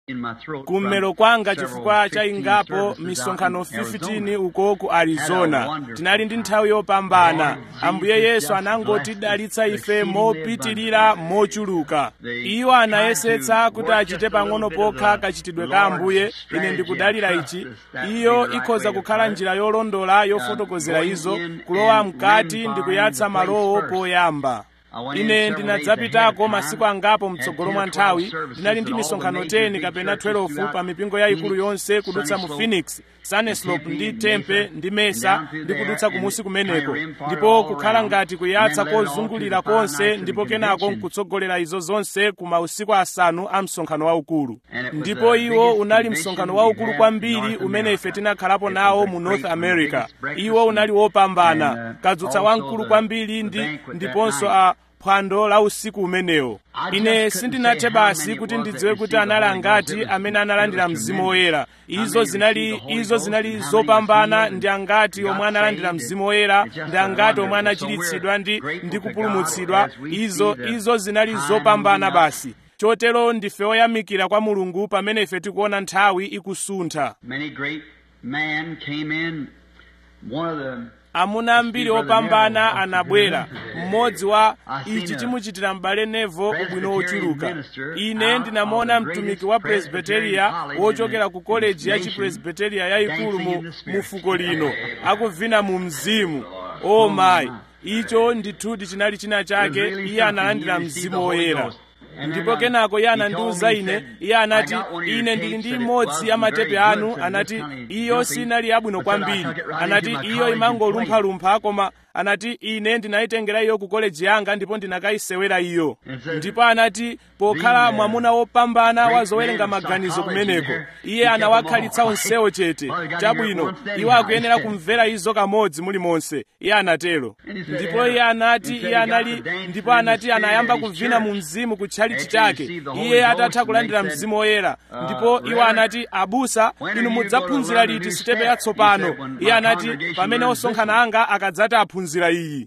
kummero kwanga chifukwa cha ingapo misonkhano 15 uko ku arizona tinali ndi nthawi yopambana ambuye yesu anangotidalitsa ife mopitirira mochuluka iwo anayesetsa kuti achite pang'ono pokha kachitidwe ka ambuye ine ndikudalira ichi iyo ikhoza kukhala njira yolondola yofotokozera izo kulowa mkati ndi kuyatsa malowo poyamba ine ndinadzapitako masiku angapo mtsogolo mwa nthawi ndinali ndi misonkhano 10 kapena 12 pa mipingo yayikulu yonse kudutsa mu phoenix sunnyslope ndi tempe ndi mesa ndi kudutsa kumusi kumeneko ndipo kukhala ngati kuyatsa kozungulira konse ndipo kenako nkutsogolera izo zonse ku mausiku asanu a msonkhano waukulu ndipo iwo unali msonkhano waukulu kwambiri umene ife tinakhalapo nawo mu north america iwo unali wopambana kadzutsa wamkulu kwambiri ndi ndiponso a phwando la usiku umenewo ine sindinathe basi kuti ndidziwe kuti anali angati amene analandira mzimu woyera izo zinali izo zinali zopambana ndi angati omwe analandira mzimu woyera ndi angati omwe anachiritsidwa ndi ndi kupulumutsidwa izo izo zinali zopambana basi chotero ndife oyamikira kwa mulungu pamene ife tikuona nthawi ikusuntha Many great men came in. One of the amuna ambiri opambana anabwera mmodzi wa ichi chimuchitira m'bale nevo ubwino wochuluka ine ndinamuona mtumiki wa presbiteriya wochokera ku koleji ya chipresbiteriya yayikulu mu, mu fuko lino akuvina mu mzimu o mayi icho ndithudi chinali china chake iye analandira mzimu woyera ndipo kenako iye anandiwuza ine iye anati ine ndili ndi imodzi ya matepe anu anati iyo sinali yabwino kwambiri anati iyo imangolumphalumpha koma anati ine ndinayitengera iyo ku koleji yanga ndipo ndinakayisewera iyo ndipo anati pokhala mwamuna wopambana wa zowerenga maganizo kumeneko iye anawakhalitsa onsewo chete chabwino iwo akuyenera kumvera izo kamodzi mulimonse iye anatero ndipo iye anati iye anali ndipo anati anayamba kuvina mu mzimu kutchalichi chake iye atatha kulandira mzimu woyera ndipo iwo anati abusa inu mudzaphunzira liti sitepe yatsopano iye anati pamene osonkhana anga akadzati aphunzira iyi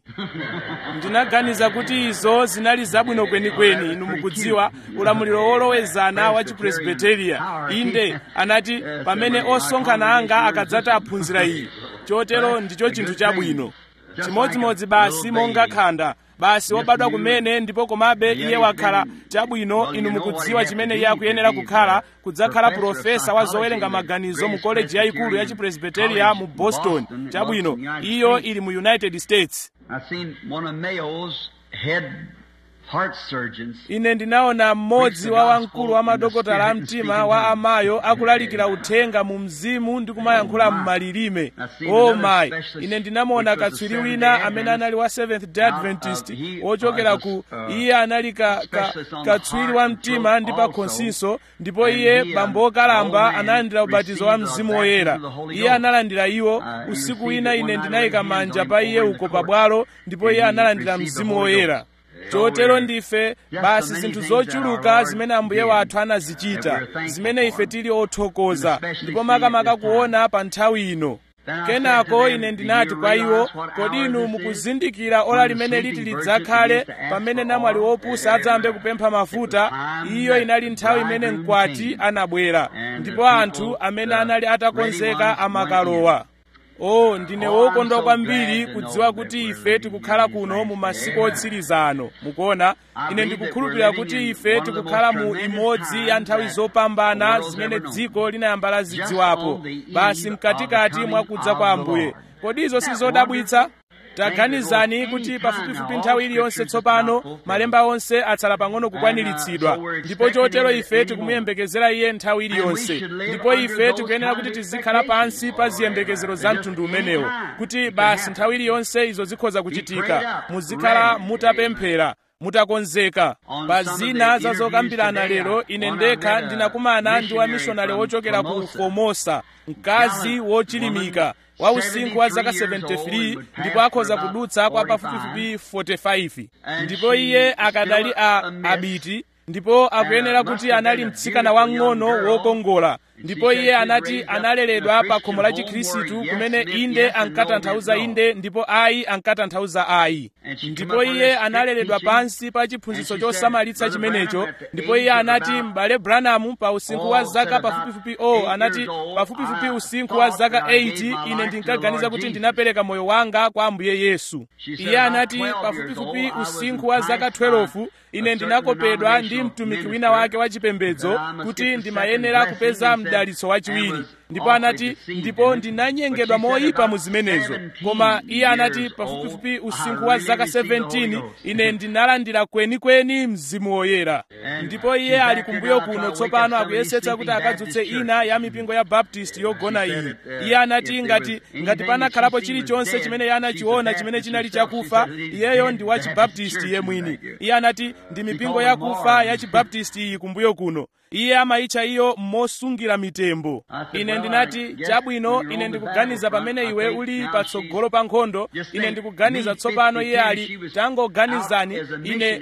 ndinaganiza kuti izo zinali zabwino kwenikweni inu mukudziwa ulamuliro wolowezana wa chipresbiteriya inde anati pamene osonkhana anga akadzati aphunzira iyi chotero ndicho chinthu chabwino chimodzimodzi basi monga khanda basi wobadwa kumene ndipo komabe iye wakhala chabwino inu mukudziwa chimene iye akuyenera kukhala kudzakhala profesa wa zowerenga maganizo mu koleji yayikulu ya chipresbiteriya mu boston chabwino iyo ili mu united states I seen one of Mayo's head heart surgeons. ine ndinaona mmodzi wa wamkulu wa madokotala a mtima wa amayo akulalikira uthenga mu mzimu ndi kumayankhula m'malilime o mayi ine ndinamuona katswiri wina amene anali wa seventh day adventist wochokera ku iye anali ka, ka, katswiri wa mtima ndi pa khonsinso ndipo iye bambo okalamba analandira ubatizo wa mzimu woyera iye analandira iwo usiku wina ine ndinayika manja pa iye uko pabwalo ndipo iye analandira mzimu woyera chotero ndife basi zinthu zochuluka zimene ambuye wathu anazichita zimene ife tili othokoza ndipo makamaka kuona pa nthawi ino kenako ine ndinati kwa iwo kodi inu mukuzindikira ola limene liti lidzakhale pamene namwali wopusa adzayambe kupempha mafuta iyo inali nthawi imene mkwati anabwera ndipo anthu amene anali atakonzeka amakalowa o ndine wokondwa kwambiri kudziwa kuti ife tikukhala kuno mu masiku otsiriza ano mukuona ine ndikukhulupirira kuti ife tikukhala mu imodzi ya nthawi zopambana zimene dziko linayamba lazidziwapo basi mkatikati mwakudza kwa ambuye kodi izo sizodabwitsa taganizani kuti pafupifupi nthawi iliyonse tsopano malemba onse atsala pang'ono kukwaniritsidwa ndipo chotero ife tikumuyembekezera iye nthawi iliyonse ndipo ife tikuyenera kuti tizikhala pansi pa ziyembekezero za mtundu umenewo kuti basi nthawi iliyonse izo zikhoza kuchitika muzikhala mutapemphera mutakonzeka pa zina za zokambirana lero ine ndekha ndinakumana ndi wamishonari wochokera ku formosa mkazi wochilimika wa usinkhu wa zaka 73 ndipo akhoza kudutsa kwa pafupifupi 45 ndipo iye akadali a abiti ndipo akuyenera kuti anali mtsikana wang'ono wokongola ndipo iye anati analeredwa pa khomo la chikhristu kumene inde ankatanthauza inde ndipo ayi ankatanthauza ayi ndipo iye analeredwa pansi pa chiphunzitso chosamalitsa chimenecho ndipo iye anati m'bale branham pa usinkhu wa zaka pafupifupi o anati pafupifupi usinkhu wa zaka 8 ine ndinkaganiza kuti ndinapereka moyo wanga kwa ambuye yesu iye anati pafupifupi usinkhu wa zaka 12 ine ndinakopedwa ndi mtumiki wina wake wa chipembedzo kuti ndimayenera kupeza mdalitso wachiwiri ndipo anati ndipo ndinanyengedwa moyipa mu zimenezo koma iye anati pafupifupi usinkhu wa zaka 17 ine ndinalandira kwenikweni mzimu woyera ndipo iye ali kumbuyo kuno tsopano akuyesetsa kuti akadzutse ina ya mipingo ya baptist yogona iyi iye anati ngati ngati panakhalapo chilichonse chimene iye anachiona chimene chinali chakufa iyeyo ndi wa chibaptisti iye mwini iye anati ndi mipingo yakufa ya chibaptisti iyi kumbuyo kuno iye amayitcha iyo mosungira mitembo ine ndinati chabwino ine ndikuganiza pamene iwe uli patsogolo pa nkhondo ine ndikuganiza tsopano iye ali tangoganizani ine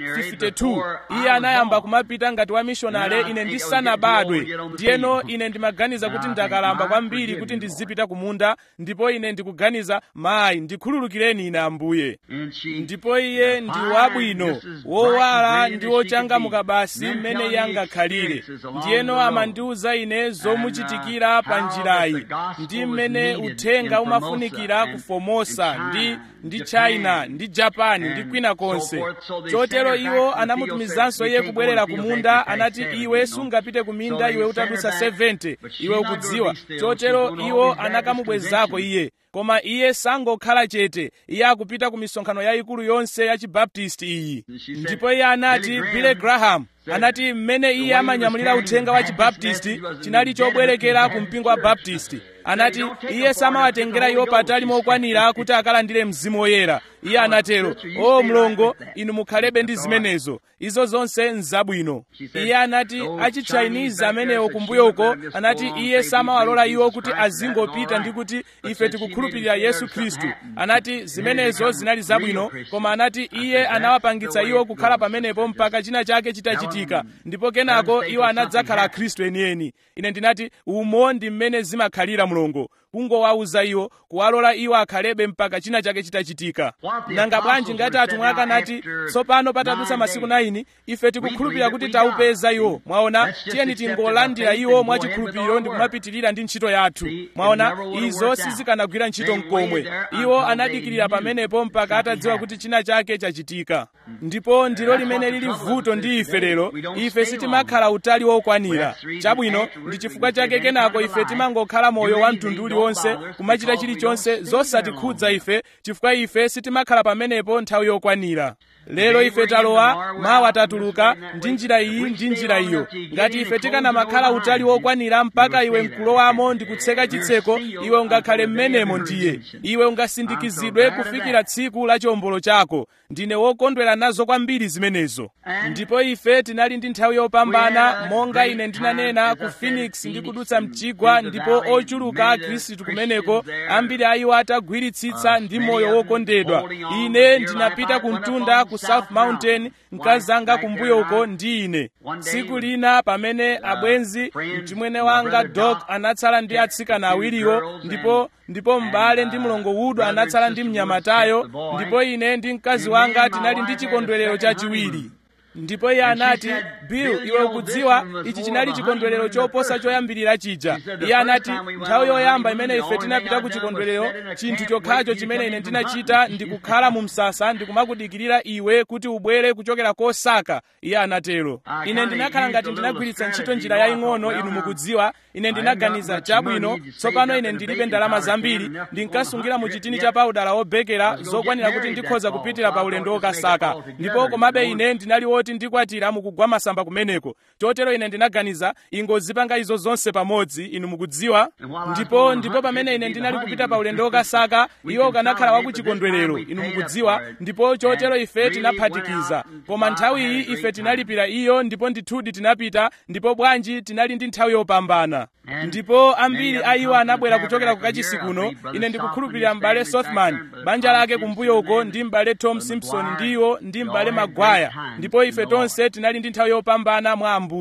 52 iye anayamba kumapita ngati wa mishonale ine ndisanabadwe ndiyeno ine ndimaganiza kuti ndakalamba kwambiri kuti ndizipita kumunda ndipo ine ndikuganiza mayi ndikhululukireni ine ambuye ndipo iye ndi wabwino wowala ndi wochangamuka basi mmene iye angakhalire ndiyeno amandiwuza ine zomuchitikira pa njirayi ndi mmene uthenga umafunikira ku formosa ndi ndi china ndi japan ndi kwina konse chotero iwo anamutumizanso iye kubwerera ku munda anati iwe sungapite ku minda iwe utadutsa 70 iwe ukudziwa chotero iwo anakamubwezako iye koma iye sangokhala chete iye akupita ku misonkhano yayikulu yonse ya chibaptisti iyi ndipo iye anati billy graham anati mmene iye amanyamulira uthenga wa chibaptisti chinali chobwerekera ku mpingo wa baptisti anati iye samawatengera iwo patali mokwanira kuti akalandire mzimu woyera iye anatero o mlongo inu mukhalebe ndi zimenezo izo zonse nzabwino iye anati achichinese amenewo kumbuyo uko anati iye samawalola iwo kuti azingopita ndi kuti ife tikukhulupirira yesu khristu anati zimenezo zinali zabwino koma anati iye anawapangitsa iwo kukhala pamenepo mpaka china chake chitachitika ndipo kenako iwo anadzakhala akhristu enieni ine ndinati umo ndi mmene zimakhalira mlongo kungowauza iwo kuwalola iwo akhalebe mpaka china chake chitachitika nanga bwanji ngati atumwi akanati tsopano patadutsa masiku 9 ife tikukhulupirira kuti taupeza iwo mwaona tiyeni tingolandira iwo mwachikhulupiriro ndi kumapitirira ndi ntchito yathu mwaona izo sizikanagwira ntchito mkomwe iwo anadikirira pamenepo mpaka atadziwa kuti china chake chachitika ndipo ndilo limene lili vuto ndi ife lero ife sitimakhala utali wokwanira chabwino ndi chifukwa chake kenako ife timangokhala moyo wa mtundu uliwonse kumachita chilichonse zosatikhudza ife chifukwa ife sitimakhala pamenepo nthawi yokwanira lero ife talowa mawa tatuluka ndi njira iyi ndi njira iyo ngati ife tikanamakhala utali wokwanira mpaka iwe mkulowamo ndi kutseka chitseko iwe ungakhale mmenemo ndiye iwe ungasindikizidwe kufikira tsiku la chiwombolo chako ndine wokondwera nazo kwambiri zimenezo ndipo ife tinali ndi nthawi yopambana monga ine ndinanena ku phoenix ndi kudutsa mchigwa ndipo ochuluka akhristu kumeneko ambiri a iwo atagwiritsitsa ndi moyo wokondedwa ine ndinapita ku mtunda ku south mountain mkazanga kumbuyo uko ndi ine tsiku lina pamene abwenzi mchimwene wanga dok anatsala ndi atsikana awiriwo ndipo ndipo m'bale ndi mlongo wudo anatsala ndi mnyamatayo ndipo ine ndi mkazi wanga tinali ndi chikondwerero chachiwiri ndipo iye anati bill iwe ukudziwa ichi chinali chikondwerero choposa choyambirira chija iye anati nthawi yoyamba imene ife tinapita ku chikondwerero chinthu chokhacho chimene ine ndinachita ndikukhala mu msasa ndikumakudikirira iwe kuti ubwere kuchokera kosaka iye anatero ine ndinakhala ngati ndinagwiritsa ntchito njira yaying'ono inu mukudziwa ine ndinaganiza chabwino tsopano ine ndilibe ndalama zambiri ndinkasungira mu chitini cha paudala wobekera zokwanira kuti ndikhoza kupitira pa ulendo wokasaka ndipo komabe ine ndinali woti ndikwatira mukugwa masamba kumeneko chotero ine ndinaganiza ingozipanga izo zonse pamodzi inu mukudziwa ndipo ndipo pamene ine ndinali kupita pa ulendo wokasaka iwo ukanakhala wakuchikondwerero inu mukudziwa ndipo chotero ife tinaphatikiza koma nthawi iyi ife tinalipira iyo ndipo ndithudi tinapita ndipo bwanji tinali ndi nthawi yopambana ndipo ambiri a iwo anabwera kuchokera ku kachisi kuno ine ndikukhulupirira m'bale sothman banja lake kumbuyo uko ndi m'bale tom simpson ndiwo ndi m'bale magwaya ndipo ife tonse tinali ndi nthawi yopambana mwa ambuye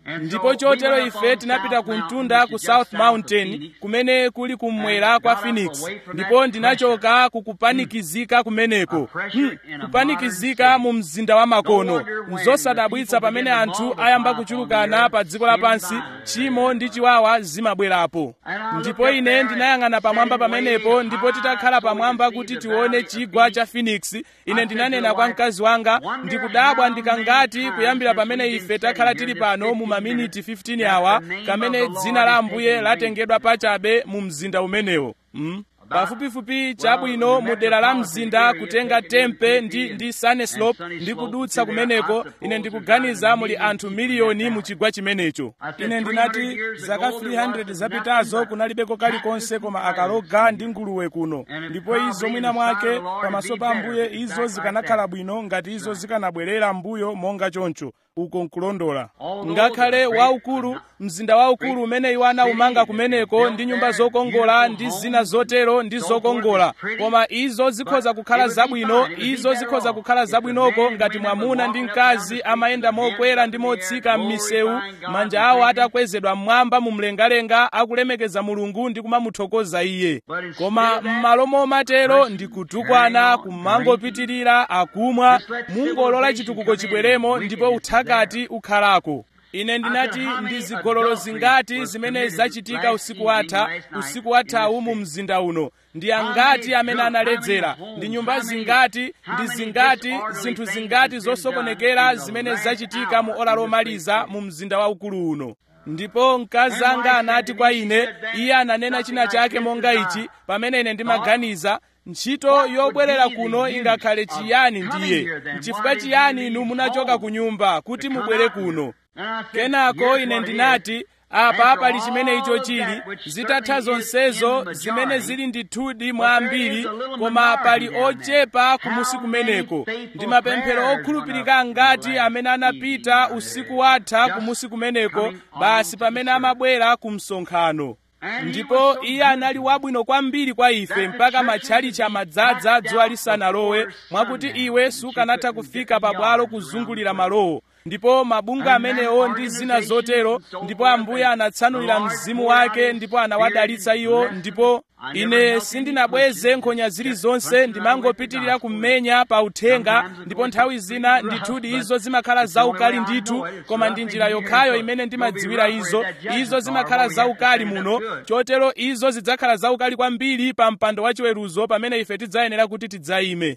ndipo chotero ife tinapita ku mtunda ku south mountain kumene kuli kummwera kwa phoenix ndipo ndinachoka kukupanikizika kumeneko hmm, kupanikizika mu mzinda wa makono nzosadabwitsa pamene anthu ayamba kuchulukana pa dziko lapansi tchimo ndi chiwawa zimabwerapo ndipo ine ndinayang'ana pamwamba pamenepo ndipo titakhala pamwamba kuti tione chigwa cha phoenix ine ndinanena kwa mkazi wanga ndikudabwa ndikangati kuyambira pamene ife takhala tili pano mu maminiti 15 awa kamene dzina la ambuye latengedwa pachabe mu mzinda umenewo mm? pafupifupi chabwino mu dera la mzinda kutenga tempe ndi, ndi sunslope ndi kudutsa kumeneko ine ndikuganiza muli anthu miliyoni mu chigwa chimenecho ine ndinati zaka 300 zapitazo kunalibeko kalikonse koma akaloga ndi nguluwe kuno ndipo izo mwina mwake pamaso pa ambuye izo zikanakhala bwino ngati izo zikanabwerera mbuyo monga choncho uko nkulondola ngakhale waukulu mzinda waukulu umene iwo anawumanga kumeneko ndi nyumba zokongola ndi zina zotero ndi zokongola koma izo zikhoza kukhala zabwino izo zikhoza kukhala zabwinoko ngati mwamuna ndi mkazi amayenda mokwera ndi motsika m'misewu manja awo atakwezedwa mmwamba mu mlengalenga akulemekeza mulungu ndi kumamuthokoza iye koma m'malo momatero ndi kutukwana kumangopitirira akumwa mungolola chitukuko chibweremo ndipo uthakati ukhalako ine ndinati ndi zigololo zingati zimene zachitika usiku watha usiku wathawu mu mzinda uno ndi angati amene analedzera ndi nyumba zingati ndi zingati zinthu zingati zosokonekera zimene zachitika mu ola lomaliza mu mzinda waukulu uno ndipo mkazi anga anati kwa ine iye ananena china chake monga ichi pamene ine ndimaganiza ntchito yobwerera kuno ingakhale chiyani ndiye chifukwa chiyani inu munachoka ku nyumba kuti mubwere kuno kenako ine ndinati apa pali chimene icho chili zitatha zonsezo zimene zili ndithudi mwa ambiri koma pali ochepa kumusi kumeneko ndi mapemphero okhulupirika ngati amene anapita usiku watha kumusi kumeneko basi pamene amabwera ku msonkhano ndipo iye anali wabwino kwambiri kwa ife mpaka matchalichi amadzaza dzuwa lisanalowe mwakuti iwe sukanatha kufika pabwalo kuzungulira malowo ndipo mabunga amenewo ndi zina zotero ndipo ambuye anatsanulira mzimu wake ndipo anawadalitsa iwo ndipo ine sindinabweze nkhonya zilizonse ndimangopitirira kummenya pa uthenga ndipo nthawi zina ndithudi izo zimakhala zaukali ndithu koma ndi njira yokhayo imene ndimadziwira izo izo zimakhala zaukali muno chotero izo zidzakhala zaukali kwambiri pa mpando wachiweruzo pamene ife tidzayenera kuti tidzayime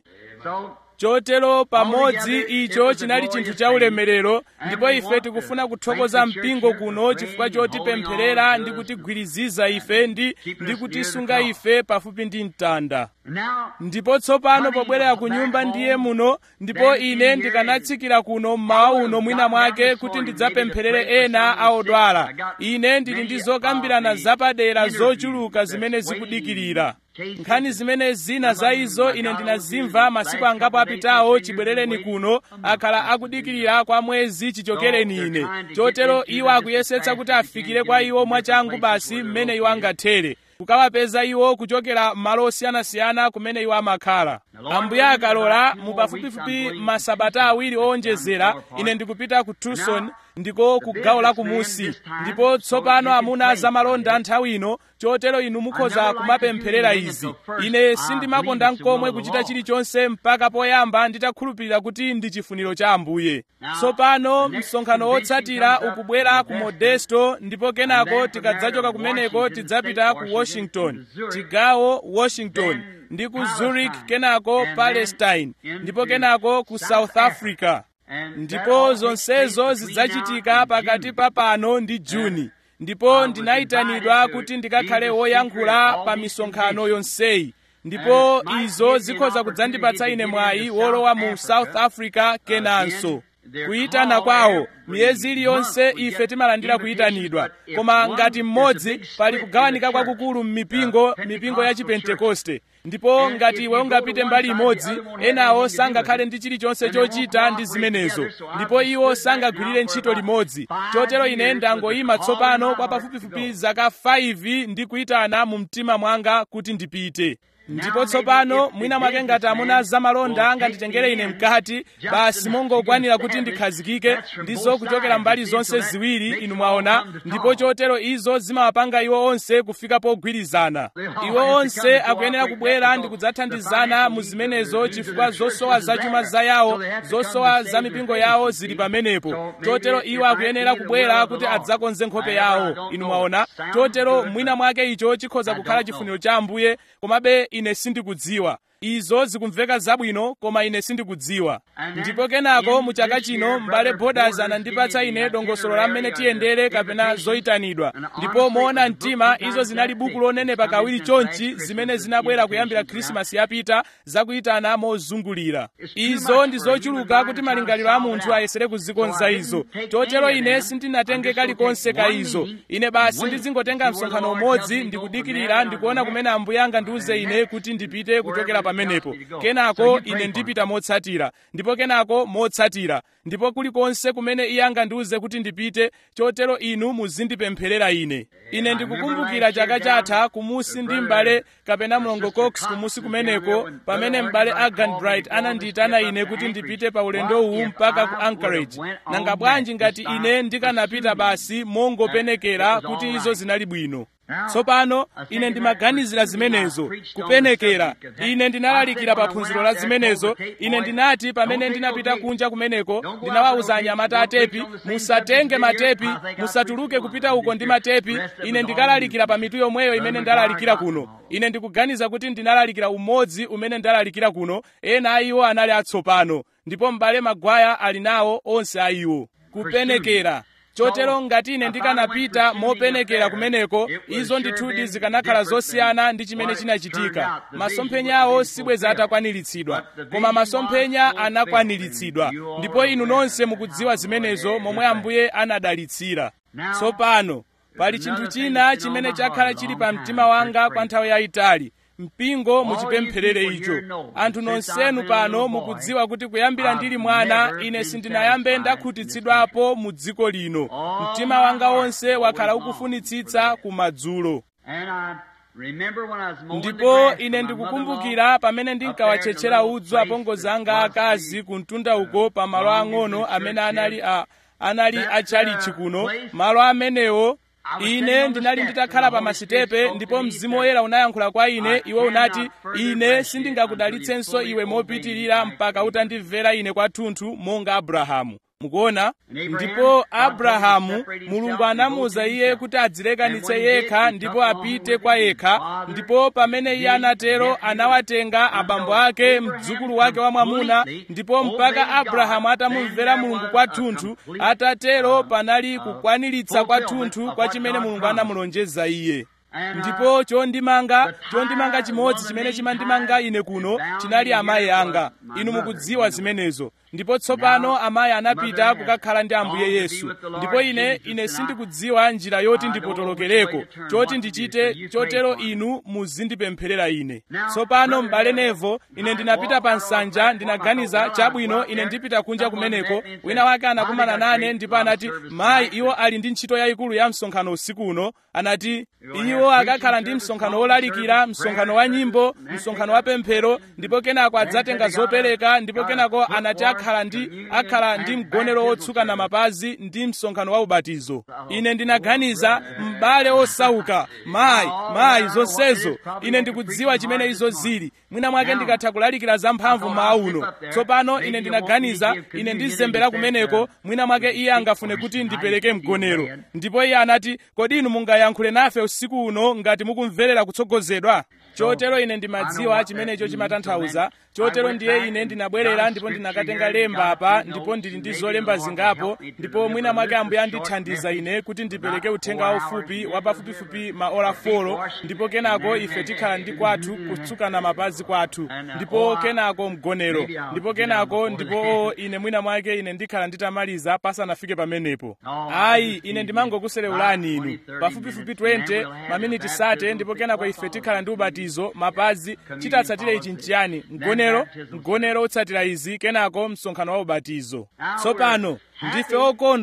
chotero pamodzi icho chinali chinthu cha ulemerero ndipo ife tikufuna kuthokoza mpingo kuno chifukwa chotipempherera ndi kutigwiriziza ife ndi, ndi kutisunga ife pafupi ndi mtanda ndipo tsopano pobwerera ku nyumba ndiye muno ndipo ine ndikanatsikira kuno mmawa uno mwina mwake kuti ndidzapempherere ena aodwala ine ndili ndi zokambirana zapadera zochuluka zimene zikudikirira nkhani zimene zina za izo ine ndinazimva masiku angapo apitawo chibwerereni kuno akhala akudikirira kwa mwezi chichokereni ine chotero iwo akuyesetsa kuti afikire kwa iwo mwachangu basi mmene iwo angathere kukawapeza iwo kuchokera malo osiyanasiyana kumene iwo amakhala ambuye akalola mu pafupifupi masabata awiri owonjezera ine ndikupita ku tucson ndiko ku gawo la kumusi ndipo tsopano amuna zamalonda nthawi ino chotero inu mukhoza kumapempherera izi ine sindimakonda nkomwe kuchita chilichonse mpaka poyamba nditakhulupirira kuti ndi chifuniro cha ambuye tsopano msonkhano wotsatira ukubwera ku modesto ndipo kenako tikadzachoka kumeneko tidzapita ku washington chigawo washington ndi ku zurich kenako palestine ndipo kenako ku south africa ndipo zonsezo zidzachitika pakati pa pano ndi juni ndipo ndinayitanidwa kuti ndikakhale woyankhula pa misonkhano yonseyi ndipo izo zikhoza kudzandipatsa ine mwayi wolowa mu south africa kenanso kuyitana kwawo miyezi iliyonse ife timalandira kuyitanidwa koma ngati mmodzi pali kugawanika kwakukulu m'mipingo mipingo ya chipentekoste ndipo ngati iwe ungapite mbali imodzi enawo sangakhale ndi chilichonse chochita ndi zimenezo ndipo iwo sangagwirire ntchito limodzi chotero ine ndangoyima tsopano kwa pafupifupi zaka 5 ndi kuyitana mu mtima mwanga kuti ndipite ndipo tsopano mwina mwake ngati amuna zamalonda anganditengere ine mkati basi mongokwanira kuti ndikhazikike ndizo kuchokera mbali zonse ziwiri inu mwaona ndipo chotero izo zimawapanga iwo onse kufika pogwirizana iwo onse akuyenera kubwera ndi kudzathandizana mu zimenezo chifukwa zosowa zachuma za yawo zosowa za mipingo yawo zili pamenepo chotero iwo akuyenera kubwera kuti adzakonze nkhope yawo inu mwaona chotero mwina mwake icho chikhoza kukhala chifuniro cha ambuye komabe ine sindikudziwa izo zikumveka zabwino koma ine sindikudziwa ndipo kenako mu chaka chino m'bale borders anandipatsa ine dongosolo la mmene tiyendere kapena zoyitanidwa ndipo moona mtima izo zinali buku lonenepa kawiri chonchi zimene zinabwera kuyambira khrisimasi yapita zakuyitana mozungulira izo ndi zochuluka kuti malingaliro a munthu ayesere kuzikonza izo chotero ine sindinatenge kalikonse ka izo ine basi ndizingotenga msonkhano umodzi ndikudikirira ndikuona kumene ambuye angandiuze ine kuti ndipite kuchokera pamenepo kenako ine ndipita motsatira ndipo kenako motsatira ndipo kulikonse kumene iye angandiuze kuti ndipite chotero inu muzindipempherera ine ine ndikukumbukira chaka chatha kumusi ndi m'bale kapena mlongo cox kumusi kumeneko pamene m'bale agan bright anandiyitana ine kuti ndipite pa ulendo uwu mpaka ku anchorage nanga bwanji ngati ine ndikanapita basi mongopenekera kuti izo zinali bwino tsopano ine ndimaganizira zimenezo kupenekera ine ndinalalikira pa phunziro la zimenezo ine ndinati pamene ndinapita kunja kumeneko ndinawawuza anyamata atepi musatenge matepi musatuluke kupita uko ndi matepi ine ndikalalikira pa mitu yomweyo imene ndalalikira kuno ine ndikuganiza kuti ndinalalikira umodzi umene ndalalikira kuno ena a iwo anali atsopano ndipo m'bale magwaya ali nawo onse a iwo kupenekera chotero ngati ine ndikanapita mopenekera kumeneko izo ndithudi zikanakhala zosiyana ndi chimene chinachitika masomphenya awo sibweza atakwaniritsidwa koma masomphenya anakwaniritsidwa ndipo inu nonse mukudziwa zimenezo momwe ambuye anadalitsira tsopano pali chinthu china chimene chakhala chili pa mtima wanga kwa nthawi yayitali mpingo muchipempherere icho anthu nonsenu pano mukudziwa kuti kuyambira ndili mwana ine sindinayambe ndakhutitsidwapo mu dziko lino mtima wanga wonse wakhala ukufunitsitsa kumadzulo ndipo ine ndikukumbukira pamene ndinkawatchetchera udzu apongozi anga akazi ku mtunda uko pa malo ang'ono amene anali a anali achalichi kuno malo amenewo ine ndinali nditakhala pa masitepe ndipo mzimu woyera unayankhula kwa ine iwe unati ine sindingakudalitsenso iwe mopitirira mpaka utandimvera ine kwathunthu monga abrahamu mukuona ndipo abrahamu mulungu anamuwuza iye kuti adzilekanitse yekha ndipo apite kwa yekha ndipo pamene iye anatero anawatenga abambo ake mdzukulu wake wamwamuna ndipo mpaka abrahamu atamumvera mulungu kwathunthu atatero panali kukwaniritsa kwathunthu kwa chimene mulungu anamulonjeza iye ndipo chondimanga chondimanga chimodzi chimene chimandimanga ine kuno chinali amayi anga inu mukudziwa zimenezo ndipo tsopano amayi anapita kukakhala ndi ambuye yesu ndipo ine ine sindikudziwa njira yoti ndipotolokereko choti ndichite chotero inu muzindipempherera ine tsopano m'bale nevo ine ndinapita pa nsanja ndinaganiza chabwino ine ndipita kunja kumeneko wina wake anakumana nane ndipo anati mayi iwo ali ndi ntchito yayikulu ya msonkhano usiku uno anati iwo akakhala ndi msonkhano wolalikira msonkhano wa nyimbo msonkhano wa pemphero ndipo kenako adzatenga zopereka ndipo kenako anati akhala ndi akhala ndi mgonero wotsuka na mapazi ndi msonkhano wa ubatizo ine ndinaganiza m'bale osauka mayi mayi zonsezo ine ndikudziwa chimene izo zili mwina mwake ndikatha kulalikira zamphamvu mmawa uno tsopano ine ndinaganiza ine ndizembera kumeneko mwina mwake iye angafune kuti ndipereke mgonero ndipo iye anati kodi inu mungayankhule nafe usiku uno ngati mukumverera kutsogozedwa chotero ine ndimadziwa chimenecho chimatanthauza chotero ndiye ine ndinabwerera ndipo ndinakatenga lemba apa ndipo ndili ndi zolemba zingapo ndipo mwina mwake ambuye andithandiza ine kuti ndipereke uthenga waufupi wa pafupifupi maola folo ndipo kenako ife tikhala ndi kwathu kutsukana mapazi kwathu ndipo kenako mgonero ndipo kenako ndipo ine mwina mwake ine ndikhala nditamaliza pasanafike pamenepo ayi ine ndimangokuserewulani inu pafupifupi 20 maminiti sate ndipo kenako ife tikhala ndi ubatizo mapazi chitatsatire ichi nchiyani mgonero mgonero utsatira izi kenako msonkhano wa ubatizo tsopano ndife okondwa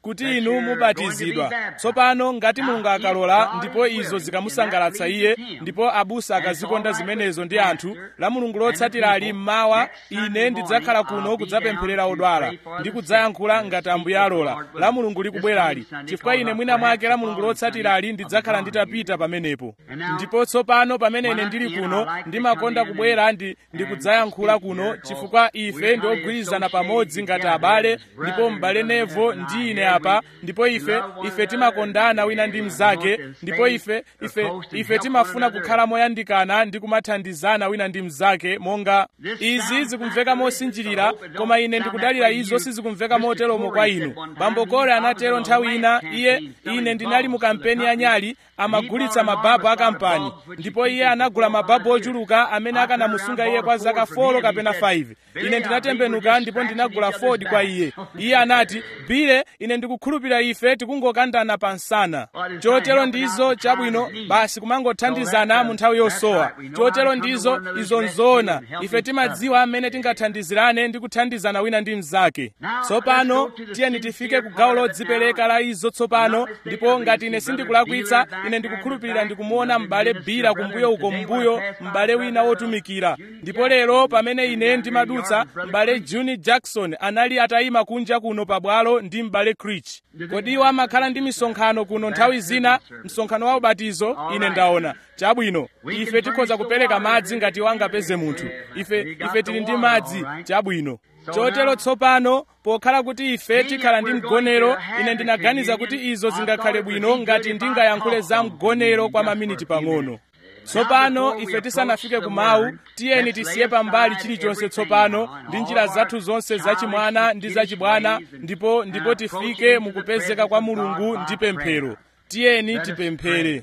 kuti inu mubatizidwa tsopano ngati mulungu akalola ndipo izo zikamusangalatsa iye ndipo abusa akazikonda zimenezo ndi anthu la mulungu lotsatira ali mmawa ine ndidzakhala kuno kudzapempherera odwala ndi kudzayankhula ngati ambuye alola la mulungu likubwerali chifukwa ine mwina mwake la mulungu lotsatira ali ndidzakhala nditapita pamenepo ndipo tsopano pamene ine ndili kuno ndimakonda kubwera ndi ndikudzayankhula kuno chifukwa ife ndi ogwirizana pamodzi ngati abale ndipo m'bale nevo ndi ine apa ndipo ife ife timakondana wina ndi mnzake ndipo ife ife ife timafuna kukhala moyandikana ndi kumathandizana wina ndi mnzake monga izi zikumveka mosinjirira koma ine ndikudalira izo sizikumveka moteromo kwa inu bambo kole anatero nthawi ina iye ine ndinali mu kampeni ya nyali amagulitsa mababu a kampani ndipo iye anagula mababu ochuluka amene akanamusunga iye kwa zaka 4 kapena 5 ine ndinatembenuka ndipo ndinagula ford kwa iye iye anati bile ine ndikukhulupirira ife tikungokandana pa nsana chotero ndizo chabwino basi kumangothandizana mu nthawi yosowa chotero ndizo izo nzoona ife timadziwa amene tingathandizirane ndi kuthandizana wina ndi mnzake tsopano tiyeni tifike ku gawo lodzipereka la izo tsopano ndipo ngati ine sindikulakwitsa ine ndikukhulupirira ndikumuona m'bale bira kumbuyo uko mbuyo m'bale wina wotumikira ndipo lero pamene ine ndimadutsa m'bale juni jackson anali atayima kunja kuno pabwalo ndi m'bale crich kodi iwo amakhala ndi misonkhano kuno nthawi zina msonkhano wa ubatizo ine ndaona chabwino ife tikhoza kupereka madzi ngati iwo angapeze munthu ife ife tili ndi madzi chabwino chotero tsopano pokhala kuti ife tikhala ndi mgonero ine ndinaganiza kuti izo zingakhale bwino ngati ndingayankhule za mgonero kwa maminiti pang'ono tsopano ife tisanafike ku mawu tiyeni tisiye pambali chilichonse tsopano ndi njira zathu zonse zachimwana ndi zachibwana ndipo ndipo tifike mukupezeka kwa mulungu ndi pemphero tiyeni tipemphere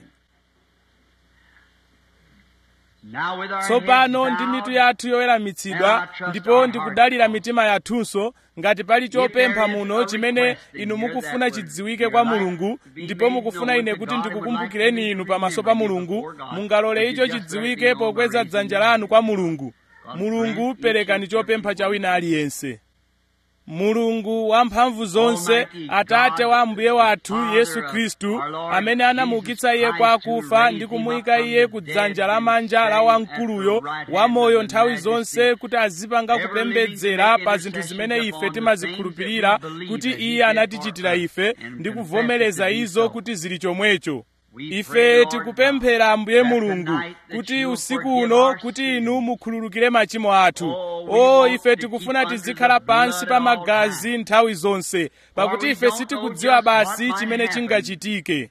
tsopano ndi mitu yathu yoweramitsidwa ndipo ndikudalira mitima yathunso ngati pali chopempha muno chimene inu mukufuna chidziwike kwa mulungu ndipo mukufuna ine kuti ndikukumbukireni inu pamaso pa mulungu mungalole icho chidziwike pokweza dzanja lanu kwa mulungu mulungu perekani chopempha cha wina aliyense mulungu wamphamvu zonse atate wa mbuye wathu yesu khristu amene anamuukitsa iye kwa akufa ndi kumuyika iye ku dzanja lamanja la wamkuluyo wamoyo nthawi zonse kuti azipanga kupembedzera pa zinthu zimene ife timazikhulupirira kuti iye anatichitira ife ndi kuvomereza izo kuti zili chomwecho ife tikupemphera ambuye mulungu kuti usiku uno kuti inu mukhululukire machimo athu o ife tikufuna tizikhala pansi pa magazi nthawi zonse pakuti ife sitikudziwa basi chimene chingachitike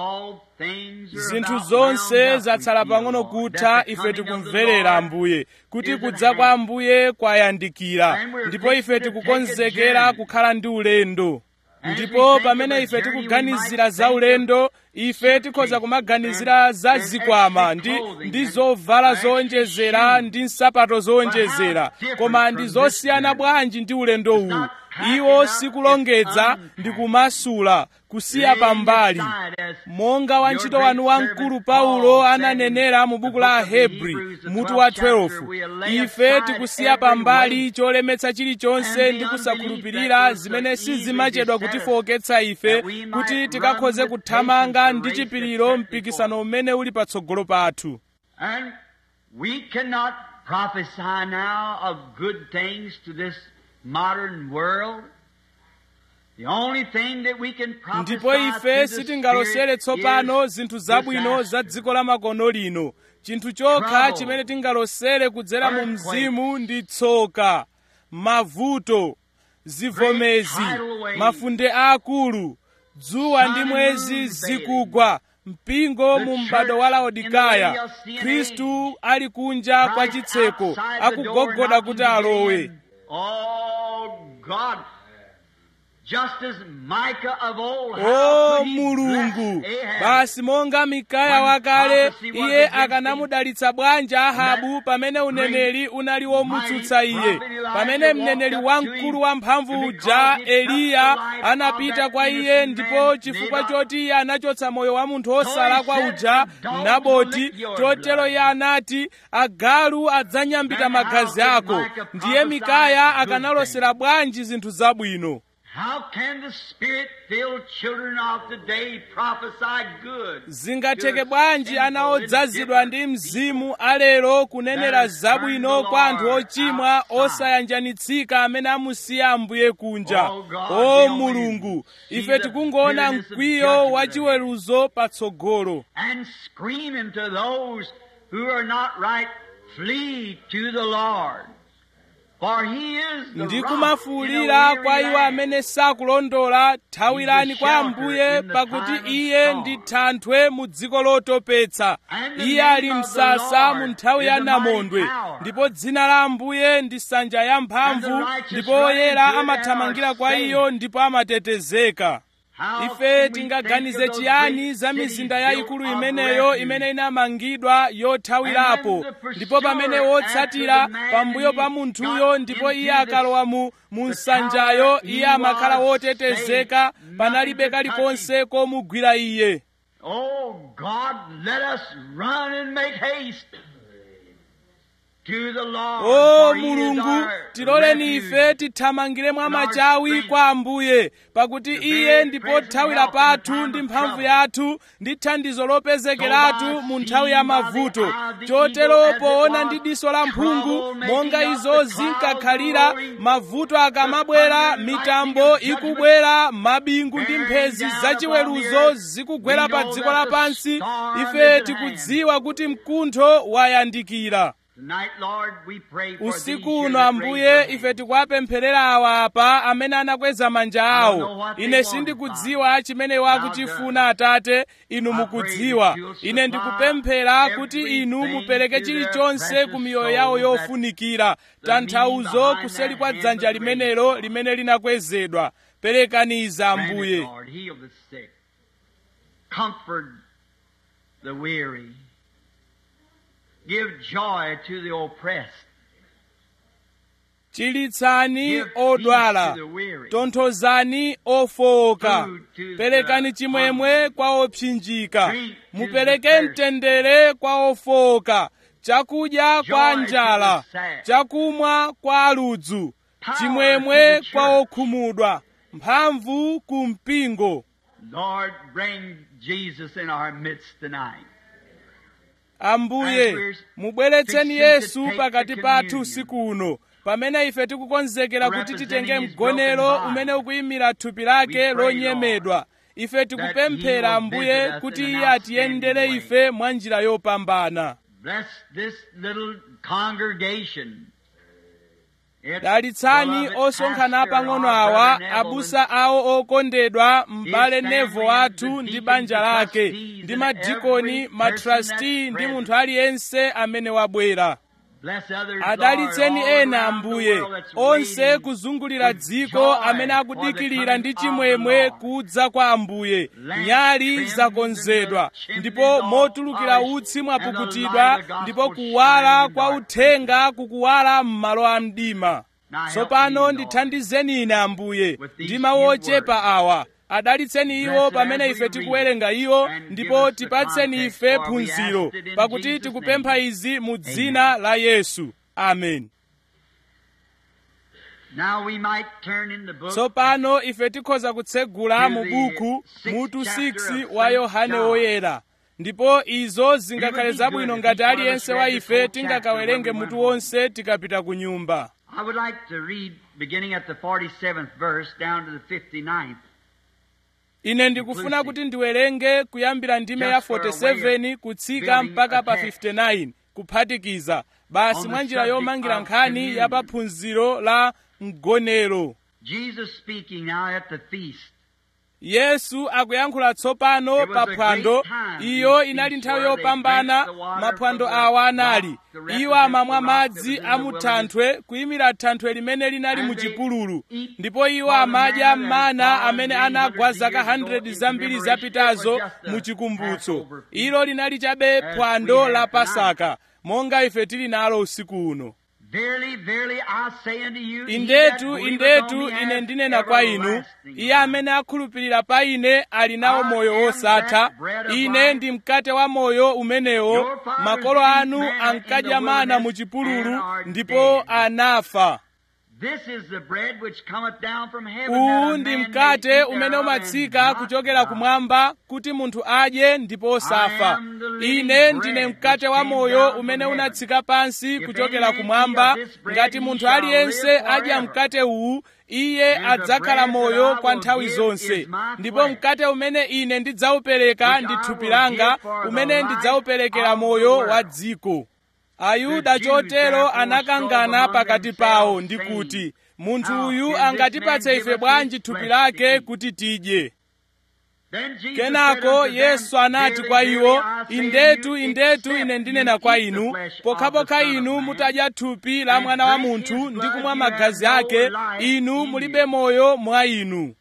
zinthu zonse zatsala pang'ono kutha ife tikumverera ambuye kuti kudza kwa ambuye kwayandikira ndipo ife tikukonzekera kukhala ndi ulendo ndipo pamene ife tikuganizira za ulendo ife tikhoza kumaganizira za zikwama ndi, ndi zovala zowonjezera ndi nsapato zowonjezera koma ndi zosiyana bwanji ndi ulendo uwu iwo sikulongedza ndi kumasula kusiya pambali monga wantchito wanu wamkulu paulo ananenera mu buku la ahebri mutu wa 12 ife tikusiya pambali cholemetsa chilichonse ndi kusakhulupirira zimene sizimachedwa kutifowoketsa ife kuti tikakhoze kuthamanga ndi chipiriro mpikisano umene uli patsogolo pathu And we cannot prophesy now of good things to this modern world. The only thing that we can prophesy ndipo ife to the sitingalosere Spirit tsopano is zinthu zabwino disaster. za dziko la makono lino chinthu chokha Trouble. chimene tingalosere kudzera mu Earthquakes. mzimu ndi tsoka mavuto zivomezi Great tidal waves. mafunde aakulu dzuwa ndi Sun and mwezi moon zikugwa mpingo The mu m'bado wa church laodikaya in the Laodicean khristu ali kunja kwa Christ chitseko outside the door akugogoda knocking kuti to get alowe in. Oh God, just as Micah of old, how o could he mulungu bless Ahab? basi monga mikaya When wakale prophecy was iye against akanamudalitsa bwanji ahabu that pamene uneneri unali womutsutsa mighty iye prophet Elijah pamene walked mneneri up to wamkulu him, wamphamvu and uja because he touched eliya the life anapita of that kwa iye innocent ndipo man, chifukwa Naboth. choti iye anachotsa moyo wa munthu So he osalakwa said, uja "The dogs will naboti lick your chotero blood." iye anati agalu adzanyambita Then how magazi could ako Micah ndiye prophesy mikaya good akanalosera bwanji zinthu zabwino How can the spirit-filled children of today prophesy good? zingatheke bwanji ana odzazidwa ndi mzimu alero kunenera zabwino kwa anthu ochimwa osayanjanitsika amene amusiya ambuye kunja o mulungu ife tikungoona mkwiyo wa chiweruzo patsogolo And screaming to those who are not right, flee to the Lord. For he is the ndi rock kumafuwulira in a kwa weary iwo land. amene sakulondola thawirani kwa ambuye pakuti iye ndi thanthwe mu dziko lotopetsa iye ali msasa mu nthawi ya namondwe ndipo dzina la ambuye ndi nsanja ya mphamvu ndipo oyera amathamangira kwa iyo ndipo amatetezeka How ife can we tingaganize think of those chiyani great za cities mizinda built yayikulu of imeneyo refuge? imene inamangidwa yothawirapo ndipo pamene wotsatira pambuyo pa munthuyo ndipo iye akalowa mu mu nsanjayo iye amakhala wotetezeka panalibe kalikonse komugwira iye Oh God, let us run and make haste to the Lord. o for he is mulungu our tiloleni refuge. ife tithamangire mwa machawi kwa ambuye pakuti iye ndi pothawira pathu ndi mphamvu yathu ndi thandizo lopezekeratu mu nthawi ya mavuto chotero poona ndi diso la mphungu monga izo zinkakhalira mavuto akamabwera mitambo ikubwera mabingu ndi mphezi zachiweruzo zikugwera pa dziko lapansi ife tikudziwa kuti mkuntho wayandikira Tonight, Lord, we pray for these usiku here uno that ambuye raise their ife tikuwapempherera awa apa amene anakweza manja awo ine sindikudziwa chimene wakuchifuna atate inu mukudziwa ine ndikupemphera kuti inu mupereke chilichonse ku miyoyo yawo yofunikira tanthauzo kuseli kwa dzanja limenelo limene linakwezedwa perekaniza Grant it, ambuye Lord, heal the sick. Comfort the weary. Give joy to the oppressed. chilitsani Give peace odwala to the weary. tonthozani ofowoka Food to perekani the chimwemwe kwa opsinjika Drink to mupereke the thirsty. mtendere kwa ofowoka chakudya kwa Joy to njala the sad. chakumwa kwa aludzu Power chimwemwe to the kwa church. okhumudwa mphamvu ku mpingo Lord, bring Jesus in our midst tonight. ambuye As we're mubweretseni fixing to yesu take pakati the pathu communion. usiku uno pamene ife tikukonzekera kuti Representing titenge his mgonero broken body. umene ukuyimira thupi lake We pray, lonyemedwa ife tikupemphera will ambuye visit us kuti in an iye atiyendere outstanding ife mwa njira yopambana Bless this little congregation. Its dalitsani beloved osonkhana pastor, pang'ono our awa brother Neville, abusa awo okondedwa m'bale His family nevo and athu the ndi deacons, banja the lake trustees, ndi and madikoni every person matrasti that's ndi munthu present. aliyense amene wabwera Bless others, adalitseni Lord, all ena around the ambuye world that's onse waiting kuzungulira with dziko joy amene for the akudikirira coming ndi of the chimwemwe Lord. kudza kwa ambuye Lamps nyali trimmed zakonzedwa and the chimneys ndipo all motulukira polished, utsi and the mwapukutidwa light of the ndipo gospel kuwala shining in kwa dark uthenga kukuwala m'malo a mdima Now help tsopano me, Lord, ndithandizeni ine ambuye with these ndi mawu few ochepa words. awa adalitseni iwo Bless pamene as ife we tikuwerenga iwo read, and give ndipo us the tipatseni context, ife for we phunziro asked it in pakuti Jesus' tikupempha name. izi mu dzina la yesu amen Now we might turn in the book tsopano ife tikhoza kutsegula To mu the buku sixth mutu chapter 6 of wa Saint yohane John. woyera ndipo izo zingakhale It would be zabwino good if ngati each one of us aliyense read wa the ife full tingakawerenge chapter when we mutu went wonse tikapita ku nyumba I would like to read beginning at the 47th verse down to the 59th. ine ndikufuna Inclusive. kuti ndiwerenge kuyambira ndime ya Just for a way of 47 kutsika building mpaka a pa text. 59 kuphatikiza basi On the mwa njira subject yomangira of nkhani communion. ya paphunziro la mgonero Jesus speaking now at the feast. yesu akuyankhula tsopano It was pa a phwando great time, iyo these inali feasts nthawi where they yopambana drank the water maphwando from the awa anali rock to represent iwo amamwa the rock that madzi was in a the mu wilderness. thanthwe kuyimira thanthwe limene linali And mu they chipululu eat ndipo iwo for the amadya man that mana had amene fallen anagwa 800 zaka years ago 100 in zambiri commemoration. zapitazo It was just a mu chikumbutso Passover feast. ilo linali chabe As phwando we have la tonight. pasaka monga ife tili nalo usiku uno Verily, verily, I say unto you, he that indetu believeth indetu on me ine hath ndinena kwa inu everlasting iye life. amene akhulupirira pa ine ali nawo I moyo am wosatha that bread of ine life. ndi mkate wa moyo umenewo Your fathers makolo ate anu manna in ankadya the mana mu wilderness chipululu and are ndipo dead. anafa This is the bread which cometh down from heaven. uwu that a ndi man may mkate eat umene thereof umatsika and not kuchokera die. kumwamba kuti munthu adye ndipo osafa ine ndine mkate wa moyo umene unatsika pansi kuchokera kumwamba ngati munthu aliyense adya mkate uwu iye adzakhala moyo kwa nthawi zonse ndipo mkate umene ine ndidzawupereka ndi thupi langa umene ndidzawuperekera moyo wa dziko ayuda chotero anakangana pakati pawo ndi kuti munthu uyu angatipatse ife bwanji thupi lake kuti tidye Then Jesus said kenako unto them, yesu anati kwa Verily, iwo verily, I say to indetu you, indetu except ine you ndinena kwa eat the inu flesh of pokhapokha the Son of inu Man, mutadya thupi la and mwana wa drink munthu his ndi blood, kumwa you magazi have no ake life inu in mulibe you. moyo mwa inu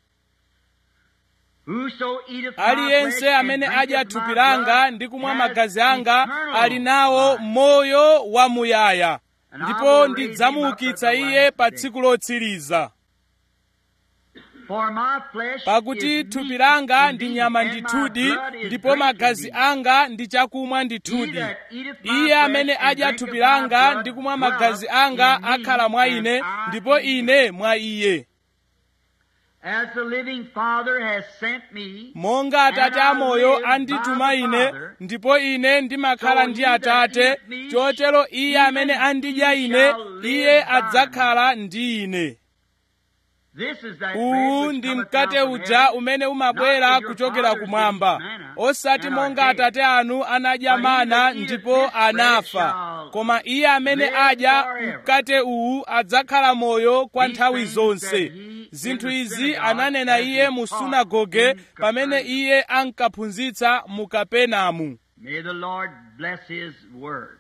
Whoso eateth my aliyense flesh and amene drinketh adya my thupi blood langa ndi kumwa has magazi anga eternal ali nawo life. moyo wamuyaya And I ndipo will raise ndidzamuukitsa him up at the iye last pa day. tsiku lotsiriza For my flesh pakuti is thupi meat langa ndi indeed, nyama and my ndithudi blood is ndipo drink magazi indeed. anga ndi chakumwa He ndithudi that eateth my iye flesh amene and adya drinketh thupi my langa blood ndi kumwa dwelleth magazi anga in me, akhala mwa and ine I ndipo in him. ine mwa iye As the living Father has sent me, monga atate amoyo andituma ine ndipo ine ndimakhala ndi atate chotero iye amene andidya ine iye adzakhala ndi ine this is that uwu bread which ndi cometh mkate down from uja heaven, umene not umabwera as your kuchokera fathers kumwamba did manna, osati and are monga dead. atate anu anadya But he mana that eateth ndipo this bread anafa shall koma iye amene live adya forever. mkate uwu adzakhala moyo kwa These nthawi things zonse said he in zinthu the izi synagogue ananena as iye he mu taught sunagoge in pamene Capernaum. iye ankaphunzitsa mu kapenamu May the Lord bless His word.